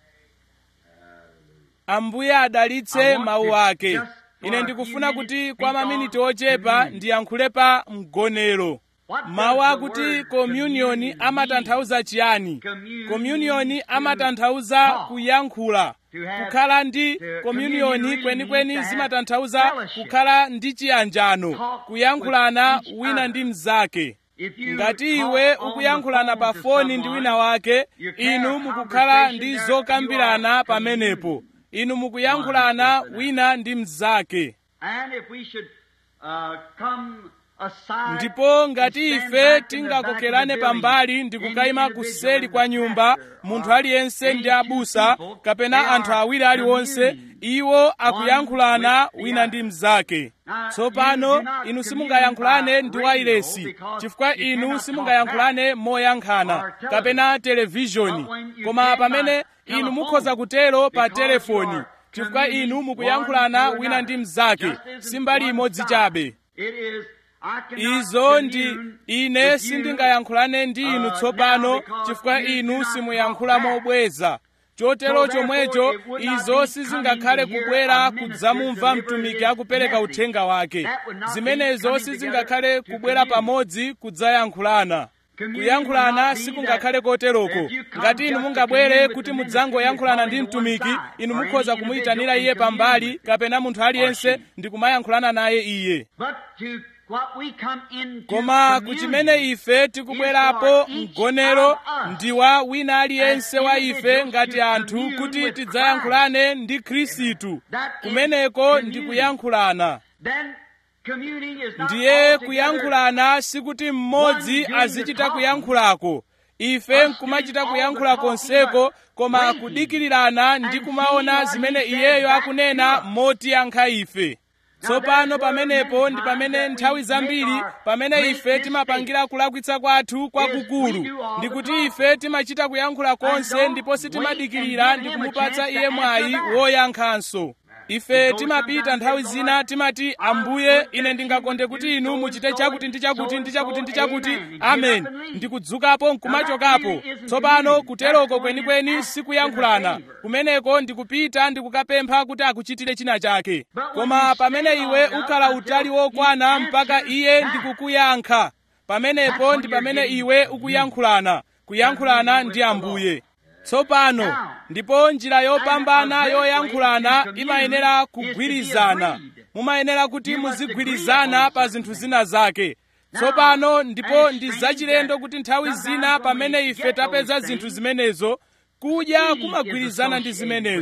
ambuye adalitse I want mawu to ake just for ine a ndikufuna few kuti minutes kwa speak maminiti on ochepa communion. ndiyankhule pa mgonero What does mawu the akuti word komyuniyoni communion amatanthauza chiyani Communion komyuniyoni means to amatanthauza talk. kuyankhula To have- kukhala ndi to- komyuniyoni communion kwenikweni means to have zimatanthauza fellowship. kukhala ndi chiyanjano Talk kuyankhulana with each wina other. ndi mnzake If you ngati talk iwe on the ukuyankhulana pa phone to foni ndi someone, wina wake you can inu have mukukhala conversation ndi there, zokambirana you are pamenepo communing. inu mukuyankhulana One with wina ndi mnzake And if we should uh, come aside ndipo ngati and stand ife back in the back of tingakokerane the pambali building, ndi any kukayima individual kuseri in kwa the nyumba pastor munthu or aliyense any ndi two abusa people, kapena they anthu are awiri aliwonse communing. iwo akuyankhulana with the wina other. ndi mnzake Now, tsopano you do not inu commune simungayankhulane by ndi radio wailesi because chifukwa you inu cannot simungayankhulane moyankhana or television. kapena televishoni But when you koma can pamene by inu telephone, mukhoza kutero pa because you telefoni are chifukwa communing inu one mukuyankhulana to wina ndi another. mnzake Just as in simbali one imodzi side. chabe It is, I cannot izo ndi commune ine with you sindingayankhulane ndi inu uh, tsopano now because chifukwa you do inu not simuyankhula talk back. mobweza chotero So therefore, chomwecho it would not izo be sizingakhale coming to hear kubwera a minister kudzamumva deliver mtumiki his akupereka message. uthenga wake That would not be zimenezo coming sizingakhale together to kubwera commune. pamodzi kudzayankhulana Communion kuyankhulana would not be sikungakhale that koteroko if you come ngati inu just to mungabwere commune with kuti the mudzangoyankhulana ndi minister, you mtumiki call him inu one side, mukhoza or any kumuyitanira individual iye and commune pambali with him. kapena munthu aliyense she. ndi kumayankhulana naye iye But to what we come into koma communion kuchimene ife tikubwerapo mgonero ndi wa wina aliyense wa ife ngati anthu kuti tidzayankhulane ndi khristu kumeneko ndi kuyankhulana then communing is not ndiye altogether kuyankhulana sikuti mmodzi azichita kuyankhulako ife nkumachita kuyankhula konseko koma kudikirirana ndi kumaona zimene iyeyo akunena motiyankha ife tsopano pamenepo ndi pamene nthawi zambiri pamene ife timapangira kulakwitsa kwathu kwakukulu ndi kuti ife timachita kuyankhula konse ndipo sitimadikirira ndi kumupatsa iye mwayi woyankhanso ife timapita nthawi zina timati ambuye ine ndingakonde kuti inu muchite chakuti ndi chakuti ndi chakuti ndi chakuti amen ndikudzukapo nkumachokapo tsopano kuteroko kwenikweni sikuyankhulana kumeneko ndikupita ndikukapempha kuti akuchitire china chake koma pamene iwe ukhala utali wokwana mpaka iye ndikukuyankha pamenepo ndi pamene iwe ukuyankhulana kuyankhulana ndi ambuye tsopano ndipo njira yopambana yoyankhulana imayenera kugwirizana mumayenera kuti muzigwirizana pa zinthu zina zake tsopano ndipo ndi zachilendo kuti nthawi zina pamene ife tapeza zinthu zimenezo kudya kumagwirizana ndi zimenezo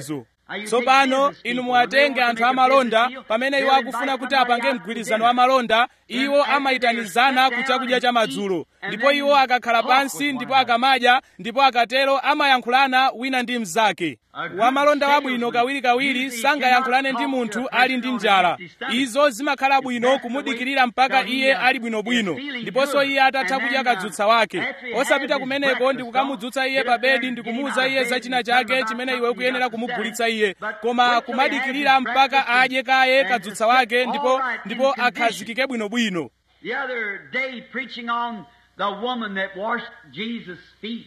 tsopano inu muwatenge anthu amalonda pamene iwo akufuna kuti apange mgwirizano wa malonda iwo amayitanizana ku chakudya cha madzulo ndipo iwo akakhala pansi ndipo akamadya ndipo akatero amayankhulana wina ndi mnzake wamalonda wabwino kawirikawiri sangayankhulane ndi munthu ali ndi njala izo zimakhala bwino kumudikirira mpaka iye ali bwinobwino ndiponso iye atatha kudya kadzutsa wake osapita kumeneko ndi kukamudzutsa iye pa bedi ndi kumuwuza iye za china chake chimene iwe ukuyenera kumugulitsa iye koma kumadikirira mpaka adye kaye kadzutsa wake ndipo ndipo akhazikike bwinobwino The other day, preaching on the woman that washed Jesus' feet.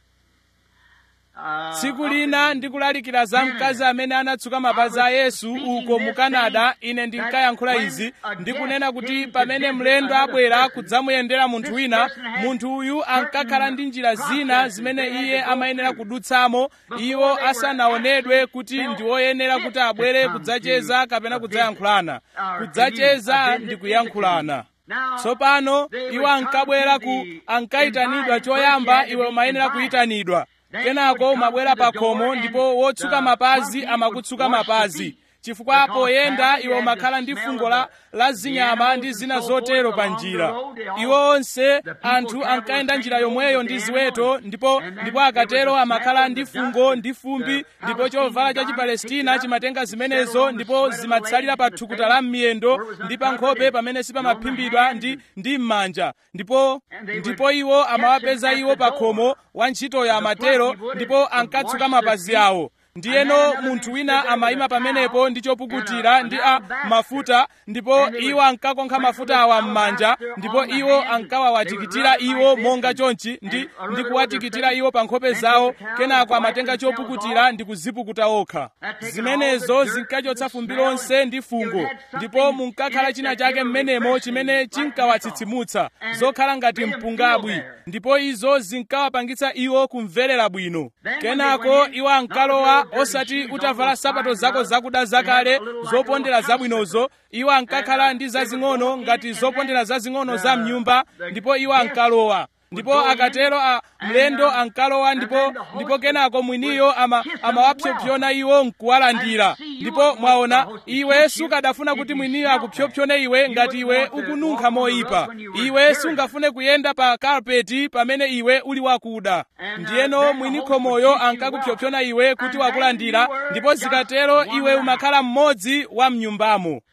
Uh, tsiku lina ndikulalikira za mkazi amene anatsuka mapazi a yesu uko mu kanada ine ndinkayankhula izi ndikunena kuti pamene mlendo abwera kudzamuyendera munthu wina munthu uyu ankakhala ndi njira zina zimene iye amayenera kudutsamo iwo asanaonedwe kuti ndi woyenera kuti abwere kudzacheza kapena kudzayankhulana kudzacheza ndi kuyankhulana tsopano iwo ankabwera ku ankayitanidwa choyamba iwe umayenera kuyitanidwa kenako umabwera pa khomo ndipo wotsuka mapazi amakutsuka mapazi chifukwa poyenda iwe umakhala ndi fungo la, la zinyama ndi zina zotero pa njira iwo onse anthu ankayenda njira yomweyo ndi ziweto ndipo ndipo akatero amakhala ndi fungo ndi fumbi ndipo chovala cha chipalestina chimatenga zimenezo ndipo zimatsalira pa thukuta la m'miyendo ndi pa nkhope pamene sipamaphimbidwa ndi ndi m'manja ndipo ndipo iwo amawapeza iwo pa khomo wantchitoyo amatero ndipo ankatsuka mapazi awo ndiyeno munthu wina amayima pamenepo ndi chopukutira ndi a mafuta ndipo iwo ankakonkha mafuta awa m'manja ndipo iwo ankawawatikitira iwo monga chonchi ndi, ndi kuwatikitira iwo pa nkhope zawo kenako amatenga chopukutira ndi kuzipukuta okha zimenezo zinkachotsa fumbi lonse ndi fungo ndipo munkakhala china chake m'menemo chimene chinkawatsitsimutsa zokhala ngati mpungabwi ndipo izo zinkawapangitsa iwo kumverera bwino kenako iwo ankalowa osati utavala sapato zako zakuda zakale zopondera zabwinozo iwo ankakhala ndi zazing'ono ngati zopondera zazing'ono za mnyumba ndipo iwo ankalowa ndipo akatero a mlendo ankalowa ndipo ndipo kenako mwiniyo ama amawapsopsona iwo nkuwalandira ndipo mwaona iwe sukadafuna kuti mwiniyo akupsopsone iwe ngati iwe ukununkha moyipa iwe sungafune kuyenda pa karpeti pamene iwe uli wakuda ndiyeno mwini khomoyo ankakupsopsona iwe kuti wakulandira ndipo zikatero iwe umakhala mmodzi wa mnyumbamo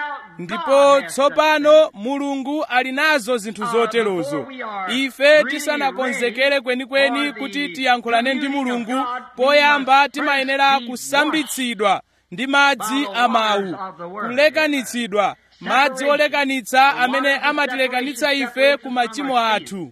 ndipo tsopano mulungu ali nazo zinthu zoterozo ife tisanakonzekere kwenikweni kuti tiyankhulane ndi mulungu poyamba timayenera kusambitsidwa ndi madzi a mawu kulekanitsidwa madzi olekanitsa amene amatilekanitsa ife ku machimo athu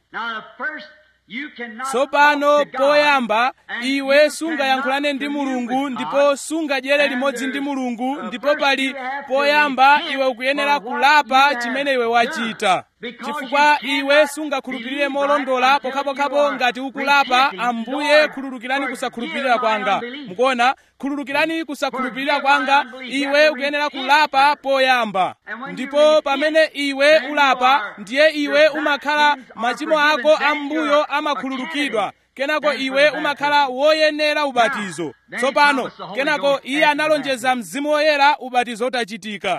tsopano poyamba iwe sungayankhulane ndi mulungu ndipo sungadyere limodzi ndi mulungu ndipo pali poyamba iwe ukuyenera kulapa chimene iwe wachita chifukwa iwe sungakhulupirire molondola pokhapokhapo ngati ukulapa ambuye khululukirani kusakhulupirira kwanga mukuona khululukirani kusakhulupirira kwanga iwe ukuyenera kulapa poyamba ndipo pamene iwe ulapa ndiye iwe umakhala machimo ako ambuyo amakhululukidwa kenako iwe umakhala woyenera ubatizo tsopano kenako iye analonjeza mzimu woyera ubatizo utachitika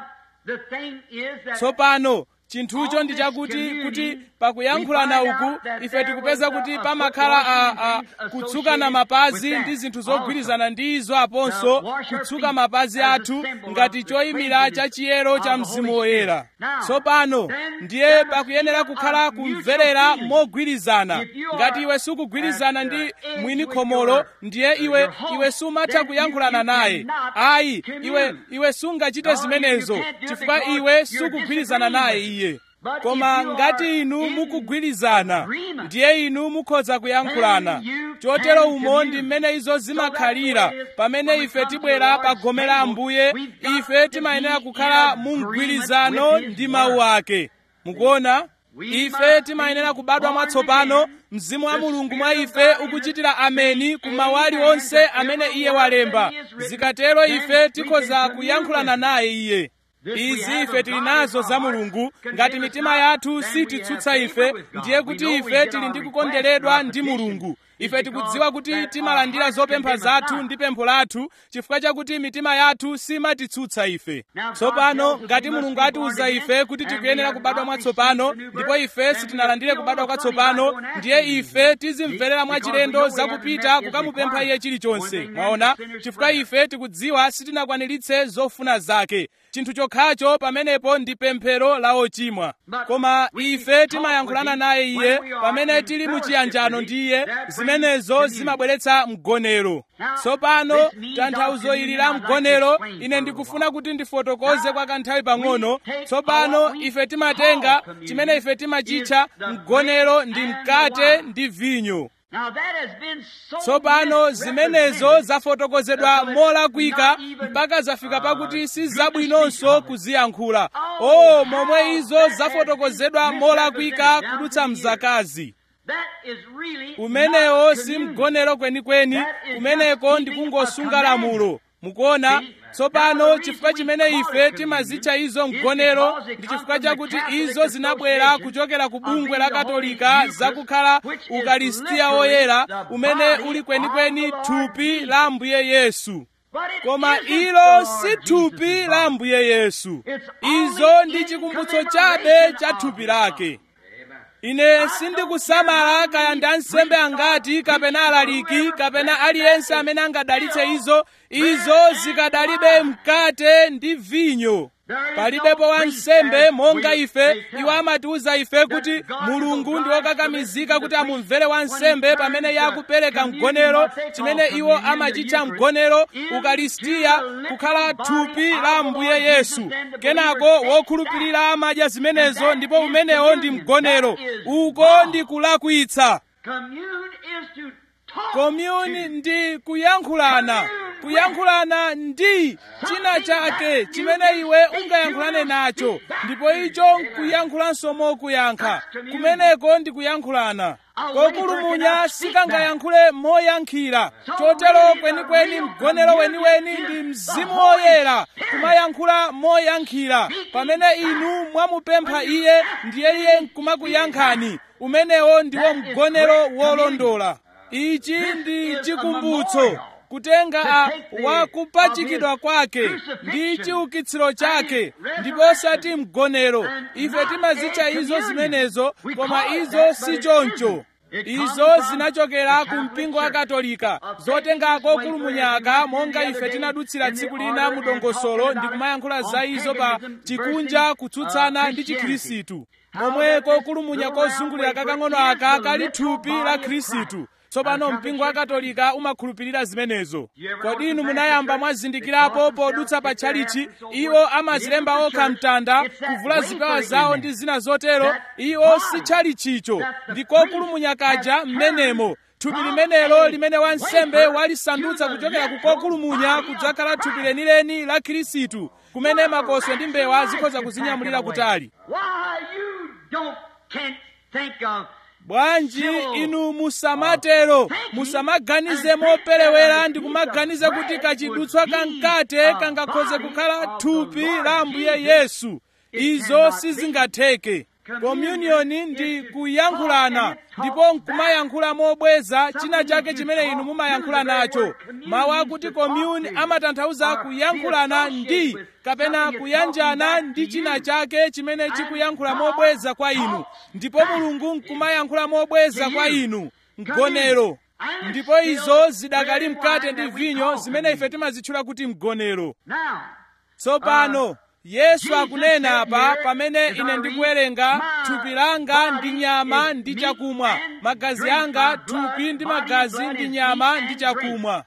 tsopano chinthucho ndi chakuti kuti pakuyankhulana uku ife tikupeza kuti pamakhala a, a, kutsukana mapazi ndi zinthu zogwirizana ndi izo aponso kutsuka mapazi athu ngati choyimira cha chiyero cha mzimu woyera tsopano ndiye pakuyenera kukhala kumverera mogwirizana ngati iwe sukugwirizana ndi mwini khomolo ndiye iwe iwe sumatha kuyankhulana naye ayi iwe iwe sungachite zimenezo chifukwa iwe sukugwirizana naye iye koma ngati inu mukugwirizana ndiye inu mukhoza kuyankhulana chotero umo ndi mmene izo zimakhalira pamene ife tibwera pa gome la ambuye ife timayenera kukhala mu mgwirizano ndi mawu ake mukuona ife timayenera kubadwa mwatsopano mzimu wa mulungu mwa ife ukuchitira ameni ku mawu aliwonse amene iye walemba zikatero ife tikhoza kuyankhulana naye iye izi ife tili nazo za mulungu ngati mitima yathu sititsutsa ife ndiye kuti ife tili ndi kukonderedwa ndi mulungu ife tikudziwa kuti timalandira zopempha zathu ndi pempho lathu chifukwa chakuti mitima yathu simatitsutsa ife tsopano ngati mulungu atiuza ife kuti tikuyenera kubadwa mwatsopano ndipo ife sitinalandire kubadwa kwatsopano ndiye ife tizimverera mwachilendo zakupita kukamupempha iye chilichonse mwaona chifukwa ife tikudziwa sitinakwaniritse zofuna zake chinthu chokhacho pamenepo ndi pemphero la ochimwa koma ife timayankhulana naye iye pamene tili muchiyanjano ndi iye zimenezo zimabweretsa mgonero tsopano tanthauzo ili la mgonero ine ndikufuna kuti ndifotokoze kwa kanthawi pang'ono tsopano ife timatenga chimene ife timachitcha mgonero ndi mkate ndi vinyo tsopano zimenezo zafotokozedwa molakwika mpaka zafika pakuti si zabwinonso kuziyankhula o momwe izo zafotokozedwa molakwika kudutsa mzakazi umenewo si mgonero kwenikweni kumeneko ndikungosunga lamulo mukuona tsopano chifukwa chimene ife timazitcha izo mgonero ndi chifukwa chakuti izo zinabwera kuchokera ku bungwe la katolika zakukhala ukalistiya woyera umene uli kwenikweni thupi la ambuye yesu koma ilo si thupi la ambuye yesu izo ndi chikumbutso chabe cha thupi lake ine sindikusamala kaya ndi ansembe angati kapena alaliki kapena aliyense amene angadalitse izo izo zikadalibe mkate ndi vinyo palibepo wansembe monga ife iwo amatiuza ife kuti mulungu ndi wokakamizika kuti amumvere wansembe pamene yakupereka mgonero chimene iwo amachitcha mgonero ukalistiya kukhala thupi la ambuye yesu kenako wokhulupirira amadya zimenezo ndipo umenewo ndi mgonero uko ndi kulakwitsa komyuni ndi kuyankhulana kuyankhulana ndi china chake chimene iwe ungayankhulane nacho ndipo icho nkuyankhulanso mokuyankha kumeneko ndi kuyankhulana kokulumunya sikangayankhule moyankhira chotero kwenikweni mgonero weniweni ndi mzimu woyera kumayankhula moyankhira pamene inu mwamupempha iye ndiye iye nkumakuyankhani umenewo ndiwo mgonero wolondola ichi ndi chikumbutso kutenga a wakupachikidwa kwake ndi chiukitsiro chake ndipo osati mgonero ife timazitcha izo zimenezo koma izo si choncho izo zinachokera ku mpingo wa katolika zotengako kulumunyaka monga ife tinadutsira tsiku lina mu dongosolo ndi kumayankhula za izo pa chikunja kutsutsana ndi chikhristu momweko kulumunya kozungulira kakang'ono aka kali thupi la khristu tsopano mpingo wa katolika umakhulupirira zimenezo kodi inu munayamba mwazindikirapo podutsa pa tchalichi iwo amazilemba okha mtanda kuvula zipewa zawo ndi zina zotero iwo si tchalichicho ndikokulumunya kaja m'menemo thupi limenelo limene wansembe walisandutsa kuchokera ku kokulumunya kudzakhala thupi lenileni la khristu kumene makoswe ndi mbewa zikhoza kuzinyamulira kutali bwanji inu musamatero musamaganize moperewera ndi kumaganiza kuti kachidutswa kamkate kangakhoze kukhala thupi la ambuye yesu izo sizingatheke komyuniyoni ndi kuyankhulana ndipo nkumayankhula mobweza china chake chimene inu mumayankhula nacho mawu akuti komyuni amatanthauza kuyankhulana ndi kapena kuyanjana ndi china chake chimene chikuyankhula mobweza kwa inu ndipo mulungu nkumayankhula mobweza kwa inu mgonero ndipo izo zidakali mkate ndi vinyo zimene ife timazitchula kuti mgonero tsopano yesu akunena apa pamene ine ndikuwerenga thupi langa ndi nyama ndi chakumwa magazi anga thupi ndi magazi ndi nyama ndi chakumwa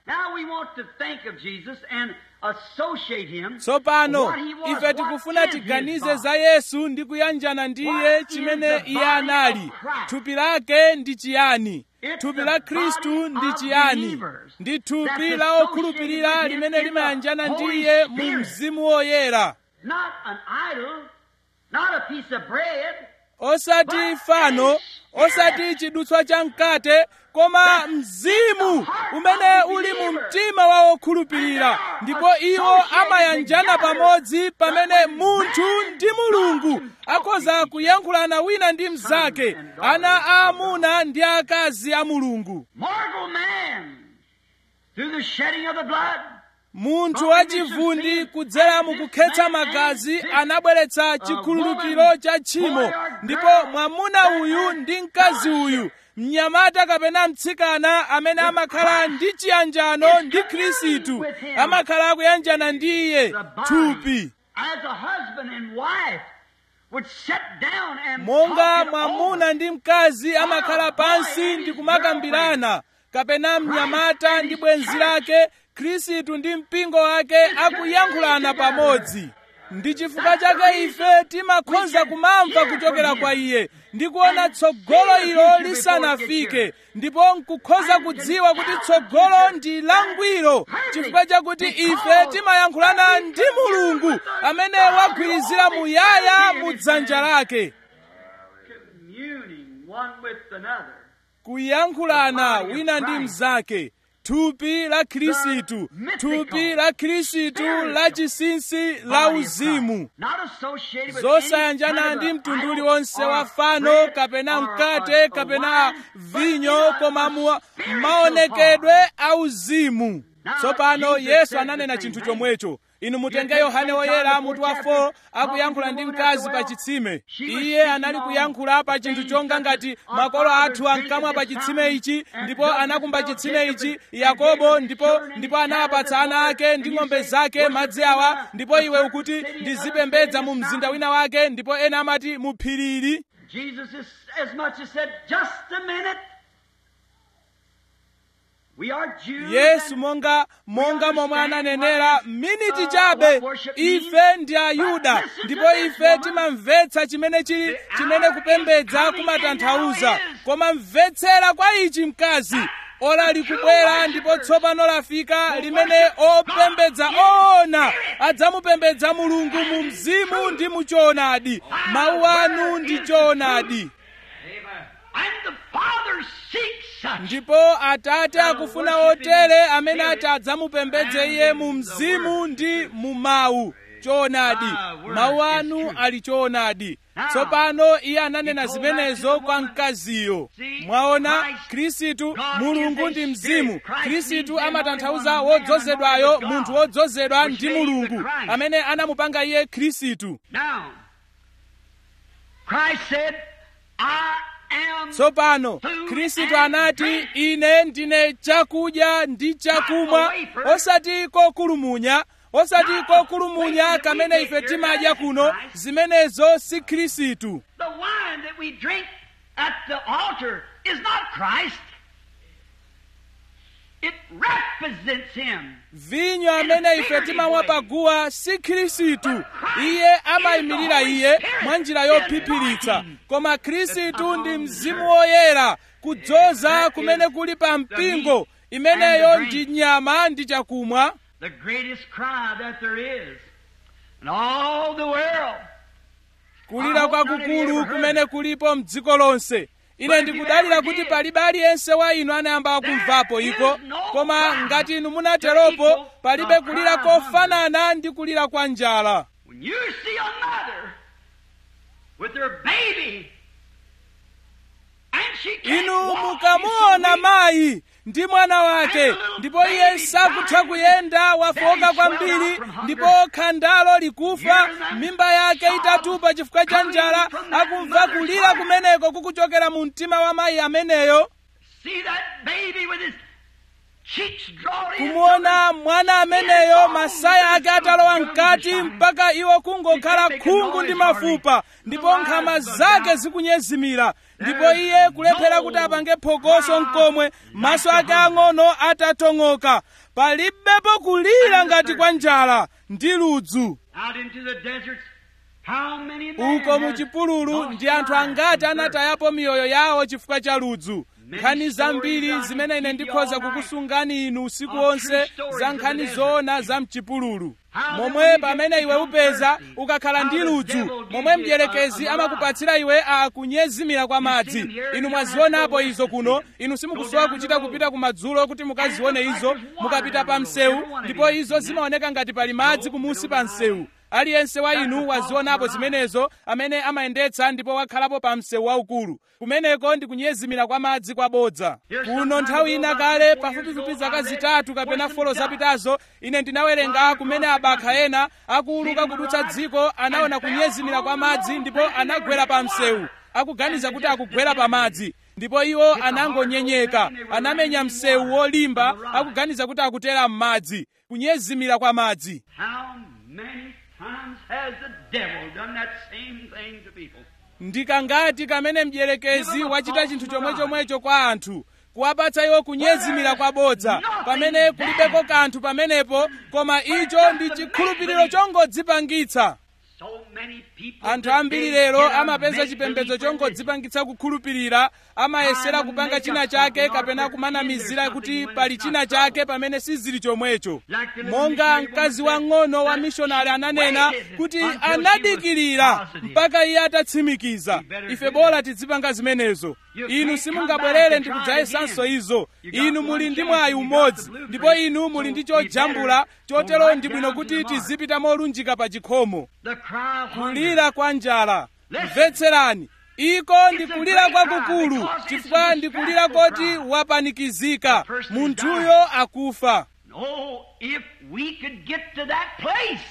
tsopano ife tikufuna tiganize za yesu ndi kuyanjana ndi iye chimene iye anali thupi lake ndi chiyani thupi la khristu ndi chiyani ndi thupi la okhulupirira limene limayanjana ndi iye mu mzimu woyera not an idol, not a piece of bread. osati fano osati chidutswa cha mkate koma mzimu umene uli mu mtima wa wokhulupirira ndipo iwo amayanjana pamodzi pamene munthu ndi mulungu akhoza kuyankhulana wina ndi mnzake ana aamuna ndi akazi a mulungu Mortal man, through the shedding of the blood, munthu wachivundi kudzera mukukhetsa magazi anabweretsa chikhululukiro cha tchimo ndipo mwamuna uyu ndi mkazi uyu mnyamata kapena mtsikana amene amakhala ndi chiyanjano ndi khristu amakhala akuyanjana ndi iye the body, thupi as a husband and wife would sit down and monga talk it mwamuna over. ndi mkazi amakhala pansi ndi kumakambirana kapena mnyamata ndi bwenzi lake khristu ndi mpingo wake akuyankhulana pamodzi ndi chifukwa chake ife timakhoza kumamva kuchokera kwa iye ndi kuona tsogolo ilo lisanafike ndipo nkukhoza kudziwa kuti tsogolo ndi langwiro chifukwa chakuti ife timayankhulana ndi mulungu amene wagwirizira muyaya mu dzanja lake communing one with another. kuyankhulana wina ndi mnzake thupi la khristu thupi la khristu la chinsinsi la uzimu Not associated with zosayanjana any ndi kind of mtundu idol uliwonse or wa fano bread kapena or- mkate or- or kapena wine, vinyo but in koma a mu spiritual maonekedwe a uzimu Now, tsopano Jesus yesu said ananena the same chinthu thing. chomwecho inu mutenge You yohane take woyera John mutu wa the 4 fourth akuyankhula chapter, ndi talking to mkazi the pa woman chitsime She was iye speaking anali on kuyankhula pa chinthu things chonga such ngati as our makolo fathers athu drank ankamwa at pa this chitsime fountain, ichi and ndipo Joseph anakumba fell chitsime Jacob ichi and yakobo Jacob and ndipo children and ndipo his anawapatsa cattle ana and ake ndi you ng'ombe say, zake "Worship madzi in awa a- ndipo a iwe certain ukuti city and ndizipembedza others mu say in mzinda this wina wake ndipo ena amati mu phirili Jesus is as much as said, just a minute. We are Jews. yesu and monga monga momwe ananenera miniti chabe ife ndi ayuda ndipo ife timamvetsa chimene chili chimene kupembedza kumatanthauza koma mvetsera kwa ichi mkazi ora likubwera ndipo tsopano lafika limene opembedza oona adzamupembedza mulungu mu mzimu ndi mu choonadi mawu anu ndi choonadi And the Father seeks such. ndipo atate akufuna otere amene ati adzamupembedze iye mu mzimu ndi mu mawu choonadi mawu anu ali choonadi tsopano iye ananena zimenezo kwa mkaziyo mwaona khristu mulungu ndi mzimu khristu amatanthauza wodzozedwayo munthu wodzozedwa ndi mulungu amene anamupanga iye khristu Now, Christ said, I am tsopano khristu anati ine ndine chakudya ndi chakumwa osati kokulumunya osati kokulumunya kamene ife timadya kuno zimenezo si khristu the wine that we drink at the altar is not Christ. It represents Him. vinyo amene ife timamwa paguwa si khristu iye amayimirira iye mwa njira yophiphiritsa koma khristu ndi mzimu woyera kudzoza kumene kuli pa mpingo imeneyo ndi nyama ndi chakumwa The greatest cry that there is in all the world. kulira kwakukulu kumene kulipo mdziko lonse ine ndikudalira kuti palibe aliyense wa inu anayamba kumvapo iko koma ngati inu munateropo palibe kulira kofanana ndi kulira kwa njala When you see a mother with her baby and she can't inu walk, mukamuona she's so weak, mayi ndi mwana wake ndipo iye sakutha kuyenda wafoka kwambiri ndipo khandalo likufa mimba yake itatupa chifukwa cha njala akumva kulira kumeneko kukuchokera mu mtima wa mayi ameneyo see that baby with his cheeks drawn in. kumuona mwana ameneyo masaya ake atalowa mkati mpaka iwo kungokhala khungu ndi mafupa ndipo nkhama zake zikunyezimira ndipo iye kulephera kuti apange phokoso mkomwe maso ake ang'ono atatong'oka palibepo kulira ngati kwa njala ndi ludzu Out into the deserts, how many men uko mu has chipululu lost ndi anthu lives angati from thirst? anatayapo miyoyo yawo chifukwa cha ludzu nkhani zambiri zimene ine ndikhoza kukusungani inu usiku wonse za nkhani zoona za mchipululu momwe pamene iwe upeza ukakhala ndi ludzu momwe mdierekezi amakupatsira iwe akunyezimira kwa madzi inu mwazionapo izo kuno inu simukusowa kuchita kupita kumadzulo kuti mukazione izo mukapita pa msewu ndipo izo zimaoneka ngati pali madzi kumusi pa msewu aliyense wa inu wazionapo zimenezo amene amayendetsa ndipo wakhalapo pa msewu waukulu kumeneko ndi kunyezimira kwa madzi kwabodza kuno nthawi ina kale pafupifupi zaka zitatu kapena folo zapitazo ine ndinawerenga kumene abakha ena akuuluka kudutsa dziko anaona kunyezimira kwa madzi ndipo anagwera pa msewu akuganiza kuti akugwera pa madzi ndipo iwo anangonyenyeka anamenya msewu wolimba akuganiza kuti akutera m'madzi kunyezimira kwa madzi How many times has the devil done that same thing to people? ndikangati kamene mdierekezi wachita chinthu chomwechomwecho kwa anthu kuwapatsa iwo kunyezimira kwabodza pamene kulibeko kanthu pamenepo koma icho ndi chikhulupiriro chongodzipangitsa So many people anthu today ambiri lero get a amapeza make-believe chipembedzo religion. chongodzipangitsa kukhulupirira amayesera kupanga china chake kapena kumanamizira kuti pali china chake pamene sizili chomwecho monga mkazi wang'ono wa mishonari ananena kuti anadikirira mpaka iye atatsimikiza ife bora tizipanga zimenezo inu simungabwerere ndi kudzayesanso izo inu muli ndi mwayi umodzi ndipo inu muli ndi chojambula chotero ndi bwino kuti tizipita molunjika pa chikhomo The cry of hunger. kulira kwa njala mvetserani iko ndi kulira kwakukulu chifukwa ndi kulira koti wapanikizika munthuyo akufa Oh, if we could get to that place.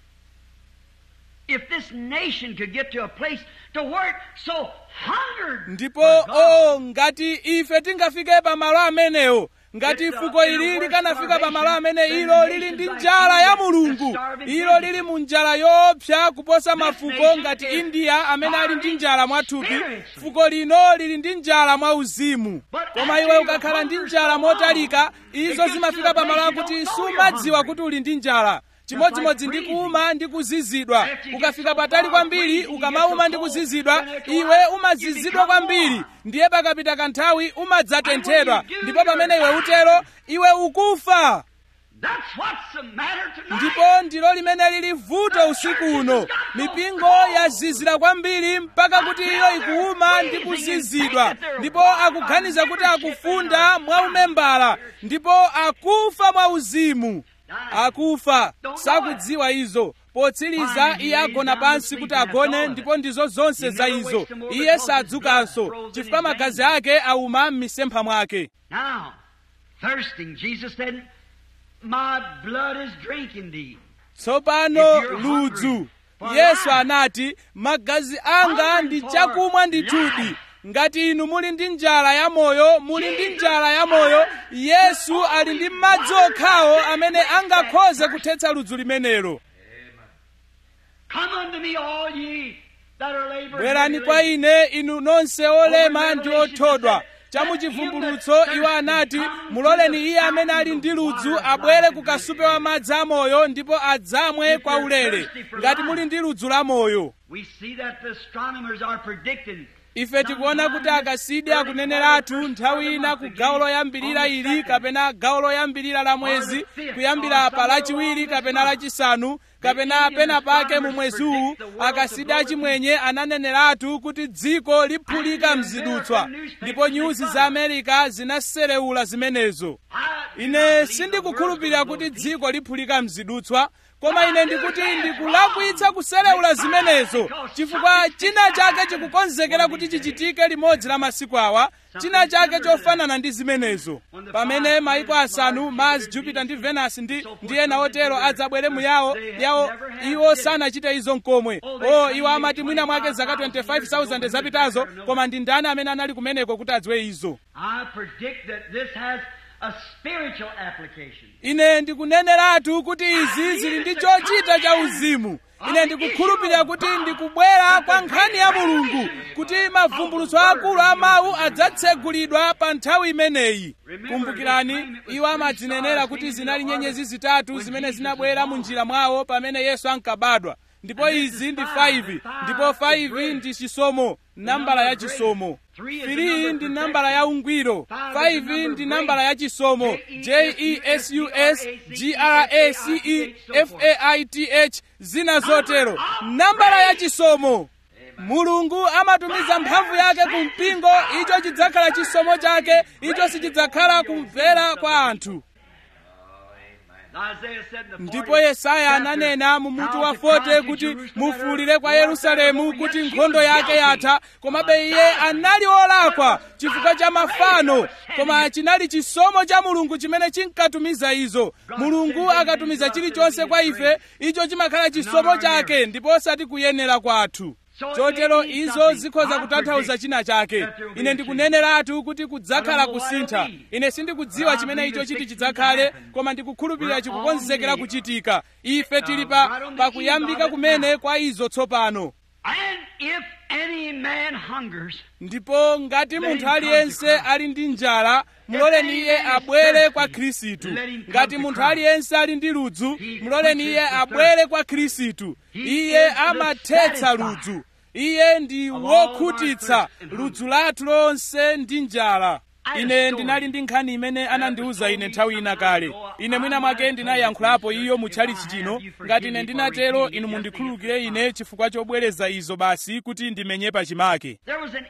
If this nation could get to a place to where it's so hungered. ndipo for God. o ngati ife tingafike pamalo amenewo ngati fuko ili likanafika pamalo amene ilo lili ndi njala ya mulungu ilo lili mu njala yoopsa kuposa mafuko ngati india amene ali ndi njala mwathupi fuko lino lili ndi njala mwauzimu koma iwe ukakhala ndi njala motalika izo zimafika pamalo akuti sumadziwa kuti uli ndi njala chimodzimodzi ndi kuuma ndi kuzizidwa ukafika patali kwambiri ukamauma ndi kuzizidwa iwe umazizidwa kwambiri ndiye pakapita kanthawi umadzatenthedwa ndipo pamene iwe utero iwe ukufa That's what's the matter tonight. ndipo ndilo limene lili vuto usiku uno mipingo yazizira kwambiri mpaka kuti iyo ikuuma ndi kuzizidwa ndipo akuganiza kuti akufunda mwaumembala ndipo akufa mwauzimu akufa sakudziwa izo potsiriza iye agona pansi kuti agone ndipo ndizo zonse za izo iye sadzukanso chifukwa magazi ake auma m'misempha mwake Now, thirsting, Jesus said, My blood is drink indeed. tsopano ludzu yesu anati magazi anga ndi chakumwa ndithudi ngati inu muli ndi njala ya moyo muli ndi njala ya moyo yesu ali ndi madzi okhawo amene angakhoze kuthetsa ludzu limenelo Come unto me, all ye that are laboring. bwerani kwa ine inu nonse olema ndi othodwa chamuchivumbulutso iwo anati muloleni iye amene ali ndi ludzu abwere ku kasupe wa madzi amoyo ndipo adzamwe kwa ulere ngati muli ndi ludzu la moyo We see that the astronomers are predicting. ife tikuona kuti akasidi akuneneratu nthawi ina ku gawo loyambirira ili kapena gawo loyambirira la mwezi kuyambira pa lachiwiri kapena lachisanu kapena pena pake mu mwezi uwu akasidi achimwenye ananeneratu kuti dziko liphulika mzidutswa ndipo nyuzi za amerika zinaserewula zimenezo ine sindikukhulupirira kuti dziko liphulika mzidutswa koma ine ndikuti ndikulakwitsa kuserewula zimenezo chifukwa china chake chikukonzekera kuti chichitike limodzi la masiku awa china chake chofanana ndi zimenezo pamene maiko asanu mars jupiter ndi venus ndi, ndi ena otero adzabwere mu yawo yawo iwo sanachite izo nkomwe o iwo amati mwina mwake zaka 25000 zapitazo koma ndi ndani amene anali kumeneko kuti adziwe izo I predict that this has a spiritual application. ine ndikuneneratu kuti izi zili ndi chochita cha uzimu ine ndikukhulupirira kuti ndikubwera kwa nkhani ya mulungu kuti mavumbulutso akulu a mawu adzatsegulidwa pa nthawi imeneyi kumbukirani iwo amadzinenera kuti zinali nyenyezi zitatu zimene zinabwera mu njira mwawo pamene yesu ankabadwa ndipo izi ndi 5 ndipo 5 ndi chisomo nambala ya chisomo 3 ndi nambala ya ungwiro 5 ndi nambala ya chisomo jesus grace zina zotero nambala ya chisomo mulungu amatumiza mphamvu yake ku mpingo icho chidzakhala chisomo chake icho sichidzakhala kumvera kwa anthu ndipo yesaya ananena mu mutu wa 40 kuti mufuwulire kwa yerusalemu kuti nkhondo yake yatha komabe iye anali olakwa chifukwa cha mafano koma chinali chisomo cha mulungu chimene chinkatumiza izo mulungu akatumiza chilichonse kwa ife icho chimakhala chisomo chake ndipo osati kuyenera kwathu chotero izo zikhoza kutanthauza china chake ine ndikuneneratu kuti kudzakhala kusintha ine sindikudziwa chimene icho chiti chidzakhale koma ndikukhulupirira chikukonzekera kuchitika ife tili pa pakuyambika kumene kwa izo tsopano ndipo ngati munthu aliyense ali ndi njala muloleni iye abwere kwa khristu ngati munthu aliyense ali ndi ludzu muloleni iye abwere kwa khristu iye amathetsa ludzu iye ndi wokhutitsa ludzu lathu lonse ndi njala ine ndinali ndi nkhani imene anandiwuza ine nthawi ina kale ine mwina mwake ndinayankhulapo iyo mutchalichi chino ngati ine ndinatero inu mundikhululukire ine chifukwa chobwereza izo basi kuti ndimenye pachimake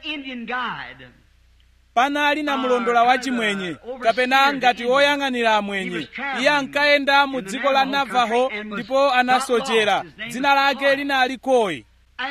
panali na mlondola wachimwenye kapena ngati woyang'anira amwenye iye ankayenda mu dziko la navaho ndipo anasochera dzina lake linali koyi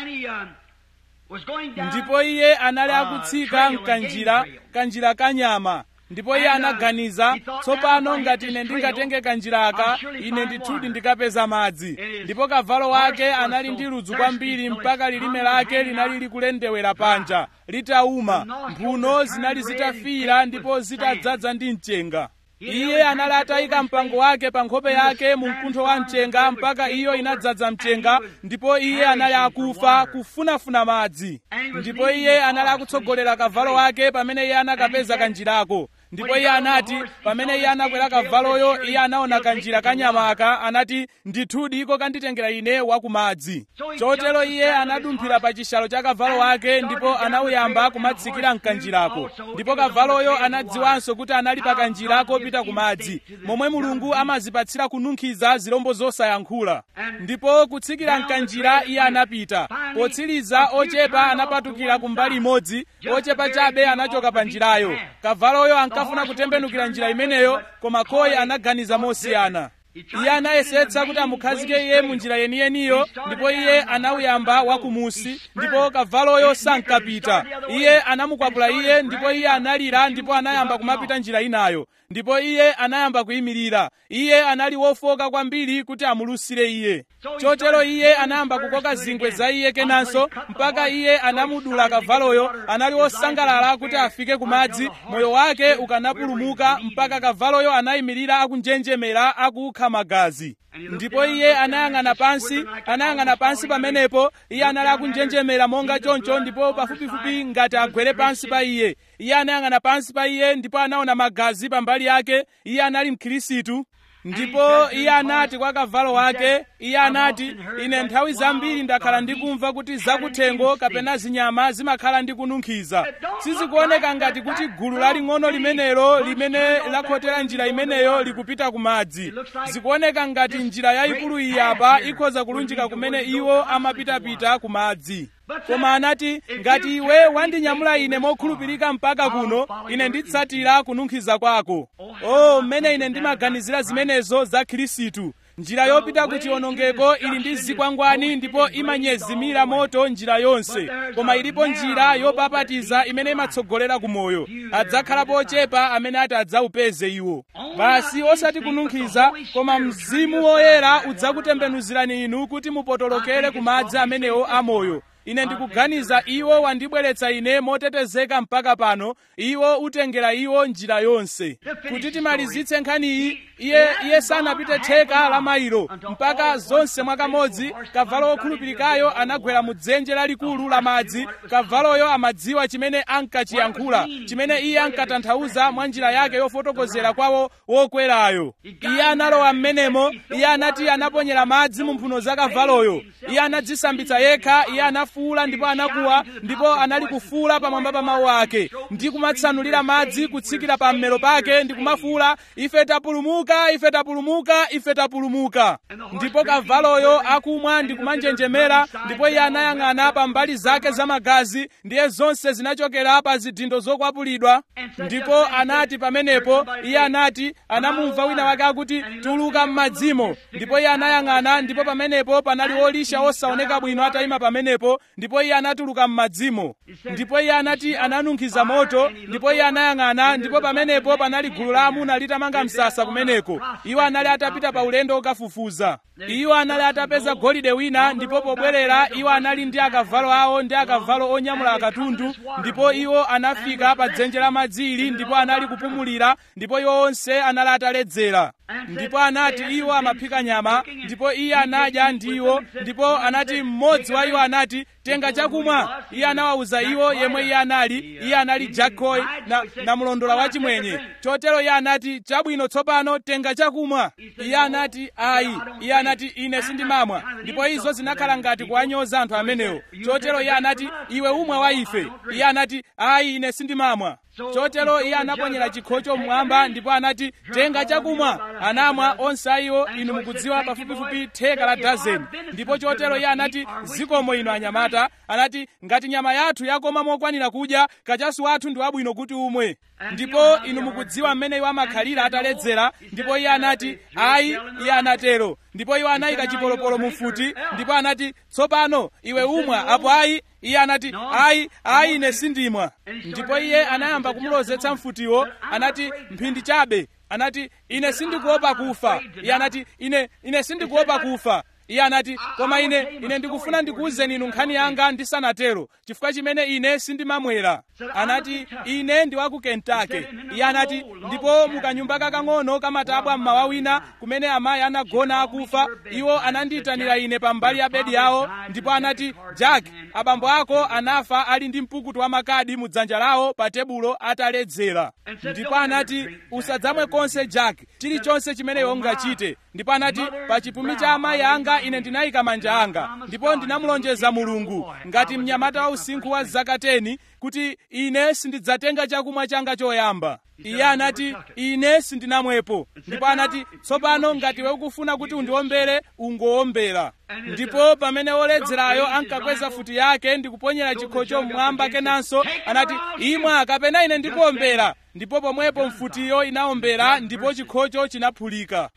ndipo iye anali akutsika mkanjira kanjira kanyama ndipo iye anaganiza tsopano ngati ine ndingatenge kanjiraka ine ndithudi ndikapeza madzi ndipo kavalo wake anali ndi ludzu kwambiri mpaka lilime lake linali likulendewera panja litauma mphuno zinali zitafira ndipo zitadzaza ndi mchenga iye anali atayika mpango wake pa nkhope yake mu mkuntho wa mchenga mpaka iyo inadzaza mchenga ndipo iye anali akufa kufunafuna madzi ndipo iye anali akutsogolera kavalo wake pamene iye anakapeza kanjirako ndipo iye anati pamene iye anakwera kavaloyo iye anaona kanjira kanyamaka anati ndithudi iko kanditengera ine wakumadzi chotero iye anadumphira pa chishalo cha kavalo wake ndipo anawuyamba kumatsikira mkanjirako ndipo kavaloyo anadziwanso kuti anali pa kanjira kopita kumadzi momwe mulungu amazipatsira kununkhiza zilombo zosayankhula ndipo kutsikira mkanjira iye anapita potsiriza ochepa anapatukira kumbali imodzi ochepa chabe anachoka pa njirayo kavaloyo ankafuna kutembenukira njira imeneyo koma koyi anaganiza mosiyana iye anayesetsa kuti amukhazike iye mu njira yeniyeniyo ndipo iye anawuyamba wakumusi ndipo kavaloyo sankapita iye anamukwapula iye ndipo iye analira ndipo anayamba kumapita njira inayo ndipo iye anayamba kuyimirira iye anali wofoka kwambiri kuti amulusire iye chotero iye anayamba kukoka zingwe za iye kenanso mpaka iye anamudula kavaloyo anali wosangalala kuti afike kumadzi moyo wake ukanapulumuka mpaka kavaloyo anayimirira akunjenjemera akukha magazi ndipo iye anayang'ana pansi anayang'ana pansi pamenepo iye anali akunjenjemera monga choncho ndipo pafupifupi ngati agwere pansi pa iye iye anayang'ana pansi pa iye ndipo anaona magazi pambali yake iye anali mkhirisitu ndipo iye anati kwa kavalo wake iye anati ine nthawi zambiri ndakhala ndikumva kuti zakuthengo kapena zinyama zimakhala ndi kununkhiza sizikuoneka ngati kuti gulu laling'ono limenelo limene lakhotera njira imeneyo likupita ku madzi zikuoneka ngati njira yayikulu iyi apa ikhoza kulunjika kumene iwo amapitapita ku madzi koma anati ngati iwe wandinyamula ine mokhulupirika mpaka kuno ine nditsatira kununkhiza kwako o mmene ine ndimaganizira zimenezo za khristu njira yopita ku chiwonongeko ili ndi zikwangwani ndipo imanyezimira moto njira yonse koma ilipo njira yopapatiza imene imatsogolera ku moyo adzakhalapo ochepa amene ati adzawupeze iwo basi osati kununkhiza koma mzimu woyera udzakutembenuzirani inu kuti mupotolokere ku madzi amenewo amoyo ine ndikuganiza iwo wandibweretsa ine motetezeka mpaka pano iwo utengera iwo njira yonse kuti timalizitse nkhaniyi iye iye sanapite theka la mailo mpaka zonse mwakamodzi kavalo wokhulupirikayo anagwera mu dzenje lalikulu la madzi kavaloyo amadziwa chimene ankachiyankhula chimene iye ankatanthauza mwa njira yake yofotokozera kwawo wokwerayo iye analowa m'menemo iye anati anaponyera madzi mu mphuno za kavaloyo iye anadzisambitsa yekha iye anafu anafuula ndipo anakuwa ndipo anali kufuula pamwamba pa mawu ake ndi kumatsanulira madzi kutsikira pa mmero pake ndi kumafuula ife tapulumuka ife tapulumuka ife tapulumuka ndipo kavaloyo akumwa ndi kumanjenjemera ndipo iye anayang'ana pa mbali zake za magazi ndiye zonse zinachokera pa zidindo zokwapulidwa ndipo anati pamenepo iye anati anamumva wina wake akuti tuluka m'madzimo ndipo iye anayang'ana ndipo pamenepo panali wolisha wosaoneka bwino atayima pamenepo ndipo iye anatuluka m'madzimo ndipo iye anati ananunkhiza moto ndipo iye anayang'ana ndipo pamenepo panali gulu la amuna litamanga msasa kumeneko iwo anali atapita pa ulendo okafufuza iwo anali atapeza golide wina ndipo pobwerera iwo anali ndi akavalo awo ndi akavalo onyamula akatundu ndipo iwo anafika pa dzenje la madzi ili ndipo anali kupumulira ndipo iwo onse anali ataledzera ndipo anati iwo amaphika nyama ndipo iye anadya ndi iwo ndipo anati mmodzi wa iwo anati tenga chakumwa iye anawawuza iwo yemwe iye anali iye anali jakoi na, na mlondola wachimwenye chotero iye anati chabwino tsopano tenga chakumwa iye anati ayi iye anati ine sindimamwa ndipo izo zinakhala ngati kuwanyoza anthu amenewo chotero iye anati iwe umwe wa ife iye anati ayi ine sindimamwa chotero iye anaponyera chikhocho mmwamba ndipo anati tenga chakumwa anamwa onse ayiwo inu mukudziwa pafupifupi theka la dazeni ndipo chotero iye anati zikomo inu anyamata anati ngati nyama yathu yakoma mokwanira kudya kachasu wathu ndi wabwino kuti umwe ndipo inu mukudziwa mmene iwo amakhalira ataledzera ndipo iye anati ayi iye anatero ndipo iwo anayika chipolopolo mu mfuti ndipo anati tsopano iwe umwa apo ayi iye anati ayi ayi ine sindimwa ndipo iye anayamba kumulozetsa mfutiwo anati mphindi chabe anati ine sindikuopa kufa iye anati ine ine sindikuopa kufa iye anati koma ine ine ndikufuna ndikuwuzeni inu nkhani yanga ndisanatero chifukwa chimene ine sindimamwera anati ine ndi wa ku kentucky iye anati ndipo mukanyumba kakang'ono kamatabwa mmawa wina kumene amayi anagona akufa iwo anandiyitanira ine pambali ya bedi yawo ndipo anati jack abambo ako anafa ali ndi mpukutu wa makadi mu dzanja lawo pa tebulo ataledzera ndipo anati usadzamwe konse jack chilichonse chimene iwe ungachite ndipo anati pa chipumi cha amayi anga ine ndinayika manja anga ndipo ndinamulonjeza mulungu ngati mnyamata wa usinkhu wa zaka 10 kuti ine sindidzatenga chakumwa changa choyamba iye anati ine sindinamwepo ndipo anati tsopano ngati we ukufuna kuti undiombere ungowombera ndipo pamene woledzerayo ankakweza futi yake ndikuponyera chikhocho mmwamba kenanso anati imwa kapena ine ndikuwombera ndipo pomwepo mfutiyo inawombera ndipo chikhocho chinaphulika